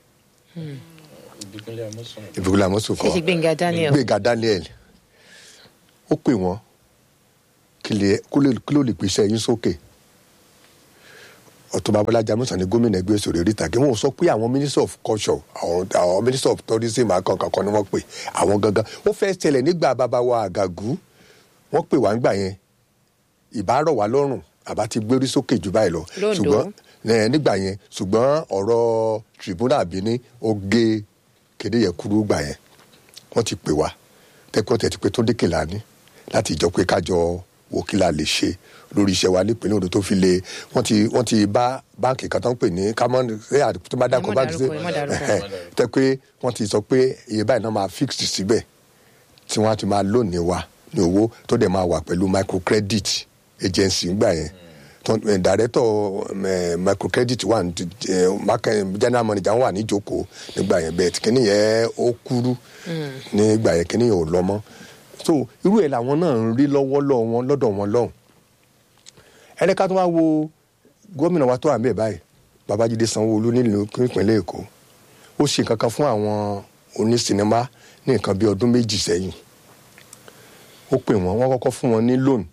Speaker 2: ìbíkúlẹ̀ àmọ́sùn
Speaker 3: ṣe ṣe gbẹ̀ngà daniel
Speaker 2: gbẹ̀ngà Daniel ó pè wọ́n kí lè- kó lè- kí ló lè pèsè ẹyin sókè Ọ̀túnba Bọ́lájí Amúsàn ní gómìnà ẹgbẹ́ òṣèré orí ìtàgé wọn ò sọ pé àwọn minister of culture àwọn àwọn minister of tourism àkànkàn ni wọ́n pè àwọn gangan ó fẹ́ ṣẹlẹ̀ nígbà bàbá wa àgàgù wọ́n pè wá ń gbà yẹn ìbárọ̀ wá lọ́rùn àbá ti gbérí sókè jù báyìí lọ
Speaker 3: Lóńdó.
Speaker 2: ṣùgbọ́n ẹ, nígbà yẹn ṣùgbọ́n ọ̀rọ̀ tribunal àbíní ó gé kéde yẹn kúrú gbà yẹn wọ́n ti pè wá tẹ́kọ̀ tẹ́ ti pé tó dékè lání láti ìjọ pé kájọ wo kí la lè ṣe lórí iṣẹ́ wa nípínlẹ̀ Ondo tó fi lè wọ́n ti wọ́n ti bá báǹkì kan tó ń pè ní kámọ́n ṣé àdìpọ̀ tó bá dákọ̀
Speaker 3: Ẹ má
Speaker 2: báǹkì
Speaker 3: dárúkọ, ẹ má dárúkọ.
Speaker 2: tẹ́ pé wọ́n ti sọ pé iye báyìí náà máa fix síbẹ̀ tí wọ́n á ti máa lónìí wa ní owó tó dẹ̀ máa wà pẹ̀lú microcredit agency ńgbà yẹn tó ẹ̀ director ẹ̀ microcredit wà ní ẹ̀ market- general manager wà níjókòó nígbà yẹn bẹ́ẹ̀ tí kìíní yẹn ó kúrú nígbà yẹn kìíní yẹn ò lọ mọ́ so irú ẹ̀ làwọn náà ń rí lọ́wọ́ lọ́wọ́ wọn lọ́dọ̀ wọn lọ́hùn ẹni ká tó wá wo gómìnà wa tó wà ń bẹ̀ báyìí babájídé sanwóolu nílùú ìpínlẹ̀ èkó ó ṣe nǹkan kan fún àwọn onísinimá ní nǹkan bí ọdún méjì sẹ́yìn ó pè wọ́n wọ́n kọ́kọ́ fún wọn ní loan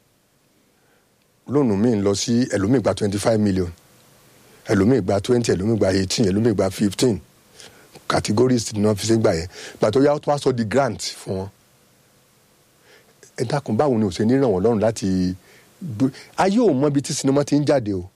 Speaker 2: lónù míì ń lọ sí ẹlòmíì gba twenty five million ẹlòmíì gba twenty ẹlòmíì gba eighteen ẹlòmíì gba fifteen categories ni wọ́n fi ṣe gbà yẹn gbà tó yá tó wá sọ di grant fún wọn ẹ dákun báwo ni ò ṣe ní ràn wọ́n lọ́rùn láti gbé ayé ò mọ ibi tí sinimá ti ń jáde o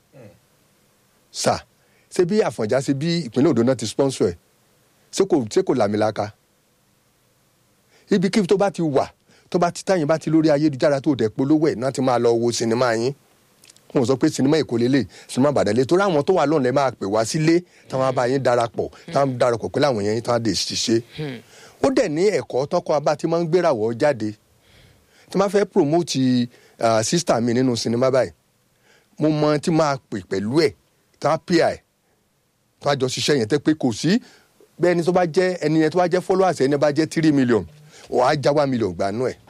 Speaker 2: sà ṣé bí àfọ̀njá ṣe bí ìpínlẹ̀ Ondo náà ti sponsor ẹ̀ ṣé kò ṣé kò làmìlaka ibikíbi tó bá ti wà tó bá ti táyìn bá ti lórí ayélujára tó dẹ̀ polówó ẹ̀ náà ti máa lọ wo sinimá yín wọn sọ pé sinimá èkó lélẹ̀ sinimá Ìbàdàn lé torí àwọn tó wà lọ́nà ẹ̀ máa pè wá sílé táwọn bá yín darapọ̀ táwọn darapọ̀ pẹ̀lú àwọn yẹn táwọn dè ṣiṣẹ́ ó dẹ̀ ní ẹ̀kọ́ tọ́kọ abá tí máa ń gbérawọ̀ jáde tí máa fẹ́ promote uh, sister mi nínú sinimá báyìí mo mọ tí máa pè pẹ̀lú ẹ̀ tá a pè ẹ̀ tó a jọ ṣiṣẹ́ yẹn tẹ́ pé kò sí bẹ́ẹ̀ ni tó bá jẹ́ ẹni yẹn tó bá jẹ́ followers ẹni bá jẹ́ three million ò á já one million gbanú ẹ̀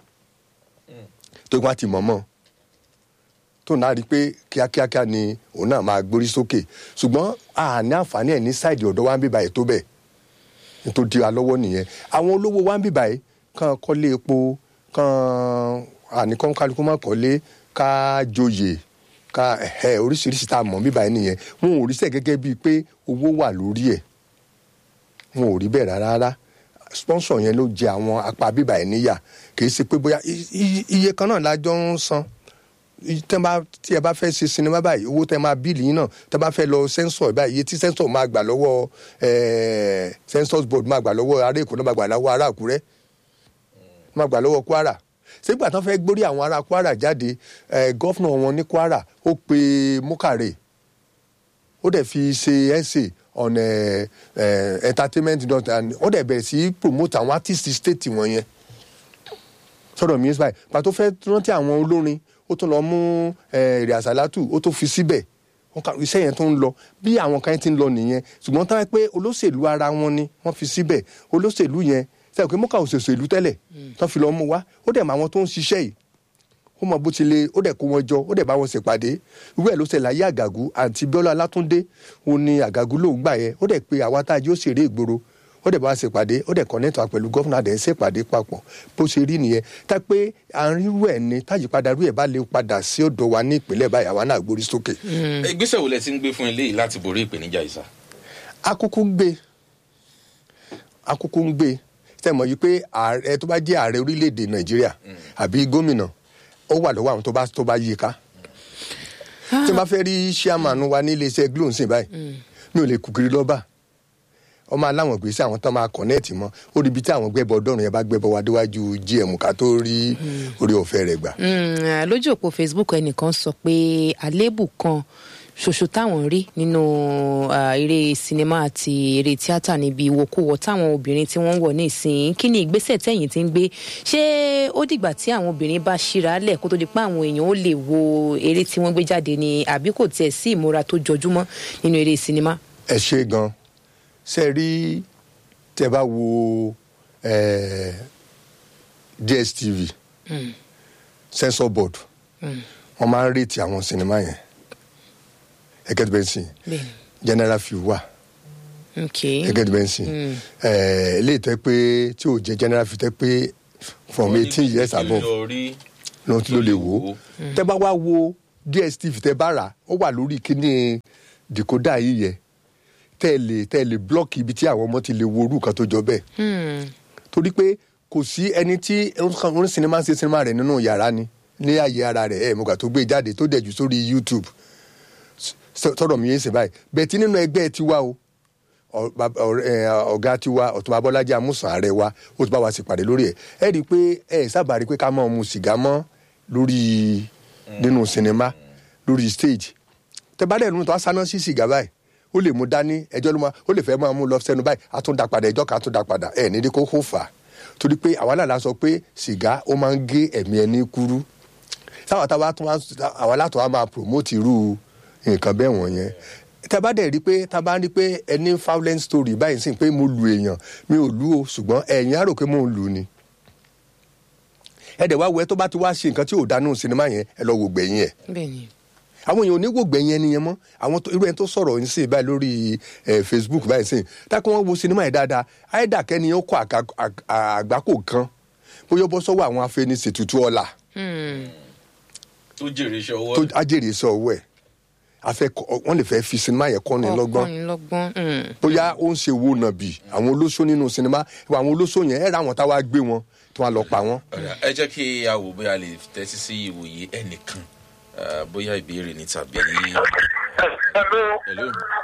Speaker 2: tó wá ti mọ̀ mọ́ tó náà rí i pé kíákíákíá ni òun náà máa gbórí sókè ṣùgbọ́n a ní àǹfààní ẹ̀ ní sáìdì ọ̀dọ́ wa ń bíbá ẹ̀ tó bẹ́ẹ̀ nítorí di wa lọ́wọ́ nìyẹn àwọn olówó wa ń bíbá ẹ̀ kàn kọ́lé epo kàn àníkàn kálukú má kọ́lé ká joyè ká ẹ̀ oríṣiríṣi tá a mọ̀ bíbá ẹ̀ nìyẹn wọn ò rí sẹ́ gẹ́gẹ́ bíi pé owó wà lórí ẹ̀ wọn ò rí bẹ́ẹ̀ rárá rárá sponsor yẹn ló jẹ àwọn apá bíbá ẹ̀ níyà kì í ṣe pé bóyá i- i- iye kan náà lájọ ń san I- tẹ́ bá tí ẹ bá fẹ́ ṣe sinimá báyìí owó tẹ́ máa bíìlì yín náà tẹ́ bá fẹ́ lọ sensor báyìí iye tí sensor máa gbà lọ́wọ́ eh, census board máa gbà lọ́wọ́ ará èkó náà máa gbà lọ́wọ́ ará àkúrẹ́ máa gbà lọ́wọ́ kwara sígbà tán fẹ́ gbórí àwọn ará kwara jáde eh, gọ́fúnà wọn ní kwara ó pe mukare ó dẹ̀ fi ṣe essay on eh, eh, entertainment dot and ó dẹ̀ bẹ̀rẹ̀ sí í promote àwọn artist state wọn yẹn sọ̀rọ̀ mi báyìí pàtó fẹ́ rántí àwọn olórin ó tún lọ mú eh, èrè àsálátù ó tó fi síbẹ̀ wọn kà iṣẹ́ yẹn tó ń lọ bí àwọn kan ti ń lọ nìyẹn ṣùgbọ́n táwọn pé olóṣèlú ara wọn ni wọ́n fi síbẹ̀ olóṣèlú yẹn sẹ́yìn pé mọ́kà òṣèlú tẹ́lẹ̀ tán fi lọ mú wá ó dẹ̀ mọ àwọn tó ń ṣiṣẹ́ yìí ó mọ bó ti le ó dẹ̀ kó wọn jọ ó dẹ̀ bá wọn ṣèpàdé irú ẹ̀ ló ṣẹlẹ̀ ayé àgàgù àǹtí bíọ́lá látúndé ó ní àgàgù lòún gbà yẹn ó dẹ̀ pé àwa tá a jẹ́ òṣèré ìgboro ó dẹ̀ bá wa ṣèpàdé ó dẹ̀ kọ́nẹ́tà pẹ̀lú gọ́fúnà dẹ̀ ń ṣèpàdé papọ̀ bó ṣe rí nìyẹn tá pé àárín irú ẹ̀ ni táyípadà irú ẹ̀ bá lè padà sí ọ̀dọ̀ wa ní ìpínlẹ̀ báyìí àwa náà gbórí sókè.
Speaker 1: ìgbésẹ̀ wo lẹ ti ń gbé fún eléyìí láti borí ìpèníjà ìsà.
Speaker 2: akúkú ń gbé akúkú ń gbé sẹ́mọ̀ yìí pé ààrẹ tó bá jẹ́ ààrẹ orílẹ̀-èdè nàìjíríà àbí gómìnà ó wà lọ́wọ́ àwọn tó bá tó bá yí i ká tí wọ́n bá fẹ́ rí chairman wa ní iléeṣẹ́ glo nsìn báyìí mi ò lè kúkiri lọ́ba ọmọ aláwọn gbèsè àwọn tán máa kọ̀nẹ́ẹ̀tì mọ́ ó rí ibi tí àwọn gbẹ́bọ ọdọ́run yẹn bá gbẹ́bọ wá déwájú gm ká tó rí orí ọ̀fẹ́ rẹ̀ gbà.
Speaker 3: Mm, lójú òpó facebook ẹnìkan sọ pé àléébù kan ṣoṣo táwọn rí nínú ah, eré sinimá àti eré tíátà níbi ìwòkuwò táwọn obìnrin tí wọ́n ń wọ̀ ní ìsìn kí ni ìgbésẹ̀ tẹ̀yìn ti ń gbé ṣé ó dìgbà tí àwọn obìnrin bá ṣíra lẹ̀ kó tó di pé àwọn èèyàn ó lè wo eré tí wọ́n gbé jáde ni àbí kò tiẹ̀ sí ìmúra tó jọjúmọ́ nínú eré sinimá.
Speaker 2: ẹ ṣe gan ṣe rí tẹ bá wo eh, dstv censor board wọn máa ń rètí àwọn sinimá yẹn gẹ́gẹ́ bí bẹ́ẹ̀ sìn
Speaker 3: bẹ́ẹ̀ni
Speaker 2: general view wà
Speaker 3: ok
Speaker 2: gẹ́gẹ́ bí bẹ́ẹ̀ sìn eléyìí tẹ́ pé tí ò jẹ́ general view tẹ́ pé from eighteen years above lọ́n tí ló lè wò ó tẹ́ bá wá wo dstv tẹ́ bá rà ó wà lórí kíní decoder yìí yẹ tẹ́ ẹ lè tẹ́ ẹ lè blọ́ọ̀kì ibi tí àwọn ọmọ ti lè wo orú kan tó jọ bẹ́ẹ̀
Speaker 3: Hmm.
Speaker 2: torí pé kò sí ẹni tí oní sinimá ń ṣe sinimá rẹ̀ nínú yàrá ni ní ààyè ara rẹ̀ ẹ̀ mọ̀gbà tó gbé jáde tó dẹ̀ jù sórí youtube S- sọ̀rọ̀ mi yéé sè báyìí bẹ́ẹ̀ tí nínú ẹgbẹ́ tiwa o ọ- bab- ọ̀rẹ́- ẹ̀, ọ̀gá tiwa ọ̀túnba bọ́lájí amúsàn ààrẹ wa ó ti bá wa ṣèpàdé lórí ẹ̀ ẹ̀ rí i pé ẹ̀ sábà rí i pé ká máa mu sìgá mọ́ lórí nínú sinimá lórí stage tẹ bá dẹ̀ nínú tó a sáná sí sìgá báyìí ó lè mú dání ẹjọ́ ló máa ó lè fẹ́ máa mú lọ sẹ́nu báyìí a tún da padà ẹjọ́ kan a tún da padà ẹ̀ nídìí kó kó fà á torí pé àwa náà la sọ pé sìgá ó máa ń gé ẹ̀mí ẹni kúrú táwa táwa tó máa àwa látọ̀ á máa promote irú nǹkan bẹ́ẹ̀ wọ̀nyẹn tá a bá dẹ̀ rí pé tá a bá rí pé ẹni violent story báyìí sí pé mo lu èèyàn mi ò lu o ṣùgbọ́n ẹ̀yin á rò pé mo ń lu ni ẹ dẹ̀ wá wẹ tó bá ti wá ṣe nǹkan tí ò dánú sinimá yẹn ẹ lọ wò gbẹ̀yìn ẹ̀
Speaker 3: bẹ́ẹ̀ ni
Speaker 2: àwọn èèyàn ò ní wò gbẹ̀yìn ẹni yẹn mọ́ àwọn tó- irú ẹni tó sọ̀rọ̀ yín sí báyìí lórí ẹ̀ facebook báyìí sí tákùn wọn wo sinimá yẹn dáadáa àìdá kẹ́ni ó kọ àga- àg- àgbákò kan bóyá ó bọ́ sọ́wọ́ àwọn afẹnisètùtù ọ̀la
Speaker 1: tó jèrè iṣẹ́ ọwọ́
Speaker 2: tó ajẹ́rìí sọ ọwọ́ ẹ̀ afẹ́ kọ- wọ́n lè fẹ́ fi sinimá yẹn kọ́ni lọ́gbọ́n
Speaker 3: ọkànlélọ́gbọ́n mm.
Speaker 2: bóyá ó ń ṣe wo nàbì àwọn olóṣó nínú sinimá ìwà àwọn olóṣó yẹn ẹ̀ ra àwọn táwa gbé wọn tí wọ́n á lọ pa wọ́n.
Speaker 1: Ọ̀dà, ẹ jẹ́ kí a wò bóyá a lè tẹ́tí sí ìwòye ẹnìkan ah, bóyá ìbéèrè ni tàbí.
Speaker 5: Hello.
Speaker 1: Hello.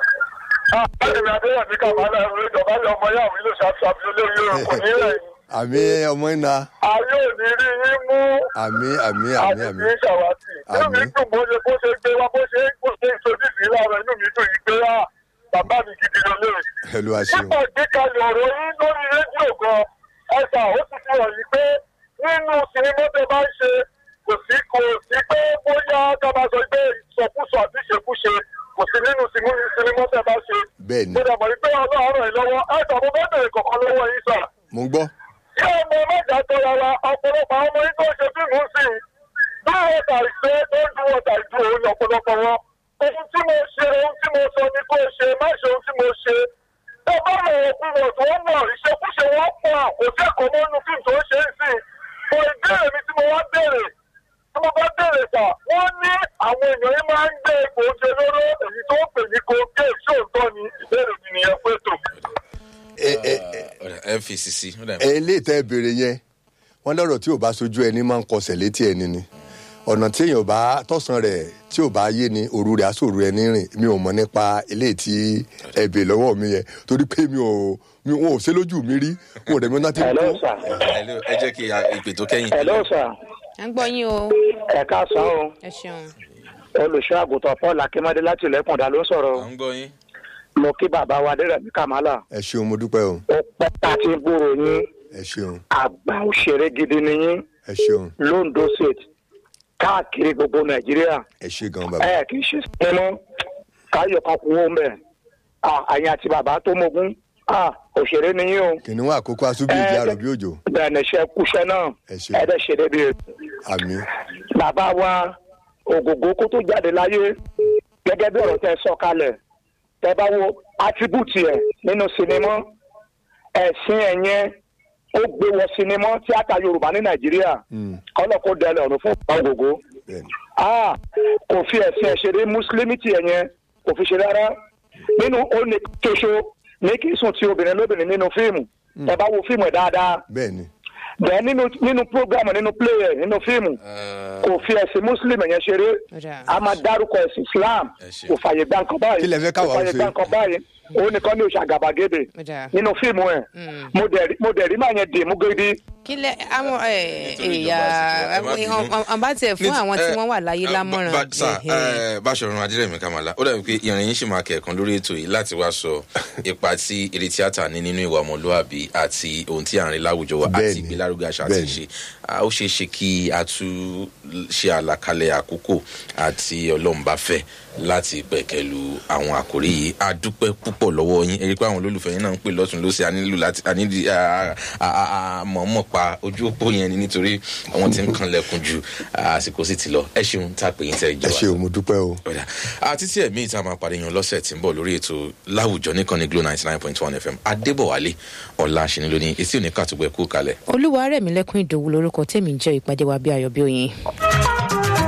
Speaker 5: Ẹ̀mí Adéyàmí Kàmálà ẹ̀rọ ìjọba ilé ọmọ yàwó ilé ṣàṣàbí olórí orúkọ nílẹ̀ yìí.
Speaker 2: àmì ọmọ iná
Speaker 5: Ayé ò ní rí yín mú
Speaker 2: àmì àmì àmì
Speaker 5: àti
Speaker 2: àmì
Speaker 5: kì í ṣàwátì. Inú mi
Speaker 2: Àmín.
Speaker 5: dùn bó ṣe bó ṣe gbé wá bó ṣe bó ṣe ìṣojú sí lára inú mi dùn yìí pé á bàbá mi gidi ló lè.
Speaker 2: ẹlú àṣeun
Speaker 5: Nípa ìgbékalẹ̀ ọ̀rọ̀ yín lórí rédíò gan, ẹ̀sà ó ti fi hàn yìí pé nínú sinimá tẹ bá ń ṣe kò sí kò sí pé bóyá ká máa sọ pé ìsọkúsọ àti ìṣekúṣe kò sí nínú sinimá tẹ bá ṣe.
Speaker 2: bẹ́ẹ̀ ni
Speaker 5: Mo dàbọ̀ wípé ọlọ́run ràn yín lọ́wọ́ ẹ̀sà mo fẹ́ bèrè kọ̀ọ̀kan lọ́wọ́ yín sà.
Speaker 2: mo ń gbọ́
Speaker 5: Ṣé ọmọ mẹ́ta tó rárá ọ̀pọ̀lọpọ̀ àwọn ọmọ yín tó ń ṣe fíìmù sí i? Bí wọ́n tà ìṣe tó ń dúró tà ìdú òun ní ọ̀pọ̀lọpọ̀ wọn. Ohun tí mo ṣe, ohun tí mo sọ ni kó o ṣe, má ṣe ohun tí mo ṣe. Tó bá mọ̀ òkú wọ̀ tó ń wọ̀, ìṣekúṣe wọn pọ̀, kò sí ẹ̀kọ́ mọ́ nínú fíìmù tó ń ṣe é sí. Mo ìbéèrè mi tí mo wá béèrè, tí mo bá béèrè sà, wọ́n ní àwọn èèyàn yìí máa ń gbé egbòogi olóró èyí tó ń pè ní cocaine ṣé òótọ́ ni ìbéèrè mi nìyẹn pé tò.
Speaker 2: ẹ ẹ
Speaker 1: Ọ̀dà, ẹ fi sisi. Ọ̀dà,
Speaker 2: ẹ ilé ìtẹ́ béèrè yẹn wọ́n lọ́rọ̀ tí ò bá sojú ẹni máa ń kọsẹ̀ létí ẹni ni ọ̀nà tí èèyàn bá tọ̀sán rẹ̀ tí ò bá yé ni òru rẹ̀ aṣòro ẹni rìn mi ò mọ̀ nípa ilé tí ẹ bè lọ́wọ́ mi yẹn torí pé mi ò mi ò ṣe lójú mi rí mo rẹ̀ mi náà ti ń
Speaker 6: Hello,
Speaker 2: kó
Speaker 6: sir.
Speaker 1: Hello, ẹ jẹ́ kí a- ìpè tó kẹ́yìn.
Speaker 6: Hello, sir.
Speaker 3: à ń gbọ́ yín o
Speaker 6: Ẹ káàsán o.
Speaker 3: ẹ ṣeun
Speaker 6: Olùṣọ́ àgùntàn Paul Akínmọ́dé láti Ilẹ̀kùndà ló ń sọ̀rọ̀.
Speaker 1: À ń gbọ́ yín.
Speaker 6: Mo kí bàbá wa Adérẹ̀mí Kàmálà.
Speaker 2: ẹ ṣeun mo dúpẹ́ o
Speaker 6: Ó pẹ́ tá a ti ń gbúrò yín.
Speaker 2: ẹ ṣeun
Speaker 6: Àgbà òṣèré gidi ni yín.
Speaker 2: ẹ ṣeun
Speaker 6: Londo State. Káàkiri gbogbo Nàìjíríà.
Speaker 2: ẹ ṣe gan bàbá
Speaker 6: Ẹ kì í ṣe sinimá. Káyọ̀ kan kú ó mẹ́. Àyìn àti bàbá tó mogún. Òṣèré ni yín o.
Speaker 2: kìnìún àkókò asúbí ìdí àrò bí òjò
Speaker 6: Bẹ́ẹ̀ ni iṣẹ́ kúṣẹ́ náà.
Speaker 2: Ẹ ṣé.
Speaker 6: Ẹ dẹ̀ ṣe débi rẹ̀.
Speaker 2: àmì
Speaker 6: bàbá wa ògògó kó tó jáde láyé gẹ́gẹ́ bí ọ̀rọ̀ tẹ sọ kalẹ̀ tẹ bá wo attribute ẹ̀ nínú sinimá ẹ̀sìn ẹ̀ yẹn ó gbé wọ sinimá tíátà yorùbá ní nàìjíríà
Speaker 2: Mm.
Speaker 6: kọ́lọ̀ kó dẹlẹ̀ ọ̀run fún ọ̀gá ògògó
Speaker 2: bẹ́ẹ̀ni
Speaker 6: Ah, kò fi ẹ̀sìn ẹ̀ ṣeré mùsùlùmí tiẹ̀ yẹn kò fi ṣe rárá nínú ó ní tóṣo ní kí sùn ti obìnrin lóbìnrin nínú fíìmù ẹ bá wo fíìmù ẹ̀ dáadáa
Speaker 2: bẹ́ẹ̀ni
Speaker 6: bẹ́ẹ̀ nínú nínú program nínú play ẹ̀ nínú fíìmù kò fi ẹ̀sìn muslim yẹn ṣeré
Speaker 3: Ọ̀dà.
Speaker 6: a máa dárúkọ ẹ̀sìn islam
Speaker 1: Ẹ ṣé.
Speaker 6: kò fàyè gbà nǹkan báyìí
Speaker 2: Kí lẹ fẹ́ káwa
Speaker 6: kò
Speaker 2: ó
Speaker 6: fàyè
Speaker 2: ṣe?
Speaker 6: gbà nǹkan báyìí òun nìkan ní oṣù àgàbàgebè
Speaker 3: Ọ̀dà.
Speaker 6: nínú fíìmù ẹ̀
Speaker 3: Mm.
Speaker 6: mo dẹ̀ rí- mo dẹ̀ rí màá yẹn dì mú gidi
Speaker 3: kí lẹ àwọn ẹ
Speaker 1: Nítorí
Speaker 3: ẹyà
Speaker 1: ìjọba àsìkò, ẹ má bínú.
Speaker 3: ọba tiẹ̀ fún
Speaker 1: Ní-
Speaker 3: àwọn tí
Speaker 1: eh,
Speaker 3: wọ́n wà láyé
Speaker 1: eh,
Speaker 3: lámọ̀ràn
Speaker 1: ba- sà
Speaker 3: ẹ̀hẹ̀.
Speaker 1: eh, báṣọ̀run adírẹ̀mí kàmálà ó dàbí pé ìrìn yín sì máa kẹ̀kan lórí ètò yìí láti wá sọ ipa tí eré tíátà ní nínú ìwà ọmọlúwàbí àti ohun tí à ń rí láwùjọ wa àti
Speaker 2: Bẹ́ẹ̀ni,
Speaker 1: ìgbélárugẹ àṣà àti
Speaker 2: bẹ́ẹ̀ni.
Speaker 1: ìṣe Ah, ó ṣeé ṣe kí a tún ṣe àlàkalẹ̀ àkókò àti ọlọ́mbàfẹ́ láti pẹ̀kẹ́lu àwọn àkórí yìí a dúpẹ́ púpọ̀ lọ́wọ́ yín ẹ rí i pé àwọn olólùfẹ́ yín náà ń pè lọ́tún lọ́sẹ̀ a nílò láti a nídi a- a- a- a- mọ̀ọ́mọ̀ pa ojú òpó yẹn ni nítorí àwọn tí ń kanlẹ̀kùn ju àsìkò sì ti lọ ẹ ṣeun tá a pè yín tẹ́
Speaker 2: ẹ
Speaker 1: ìjọba
Speaker 2: ṣe o mo dúpẹ́ o
Speaker 1: ọ̀dà àti tí ẹ̀mí ìta máa pàdé yan lọ́sẹ̀ tí ń bọ̀ lórí ètò láwùjọ nìkan ní glo ninety nine point one fm adébọ̀wálé ọ̀la ṣìní lónìí etí òní kàtúgbẹ́ kú kalẹ̀.
Speaker 3: olúwa rẹ̀ mí lẹ́kún ìdòwú lórúkọ tèmi ń jẹ́ ìpàdé wa bí ayọ̀ bí oyin.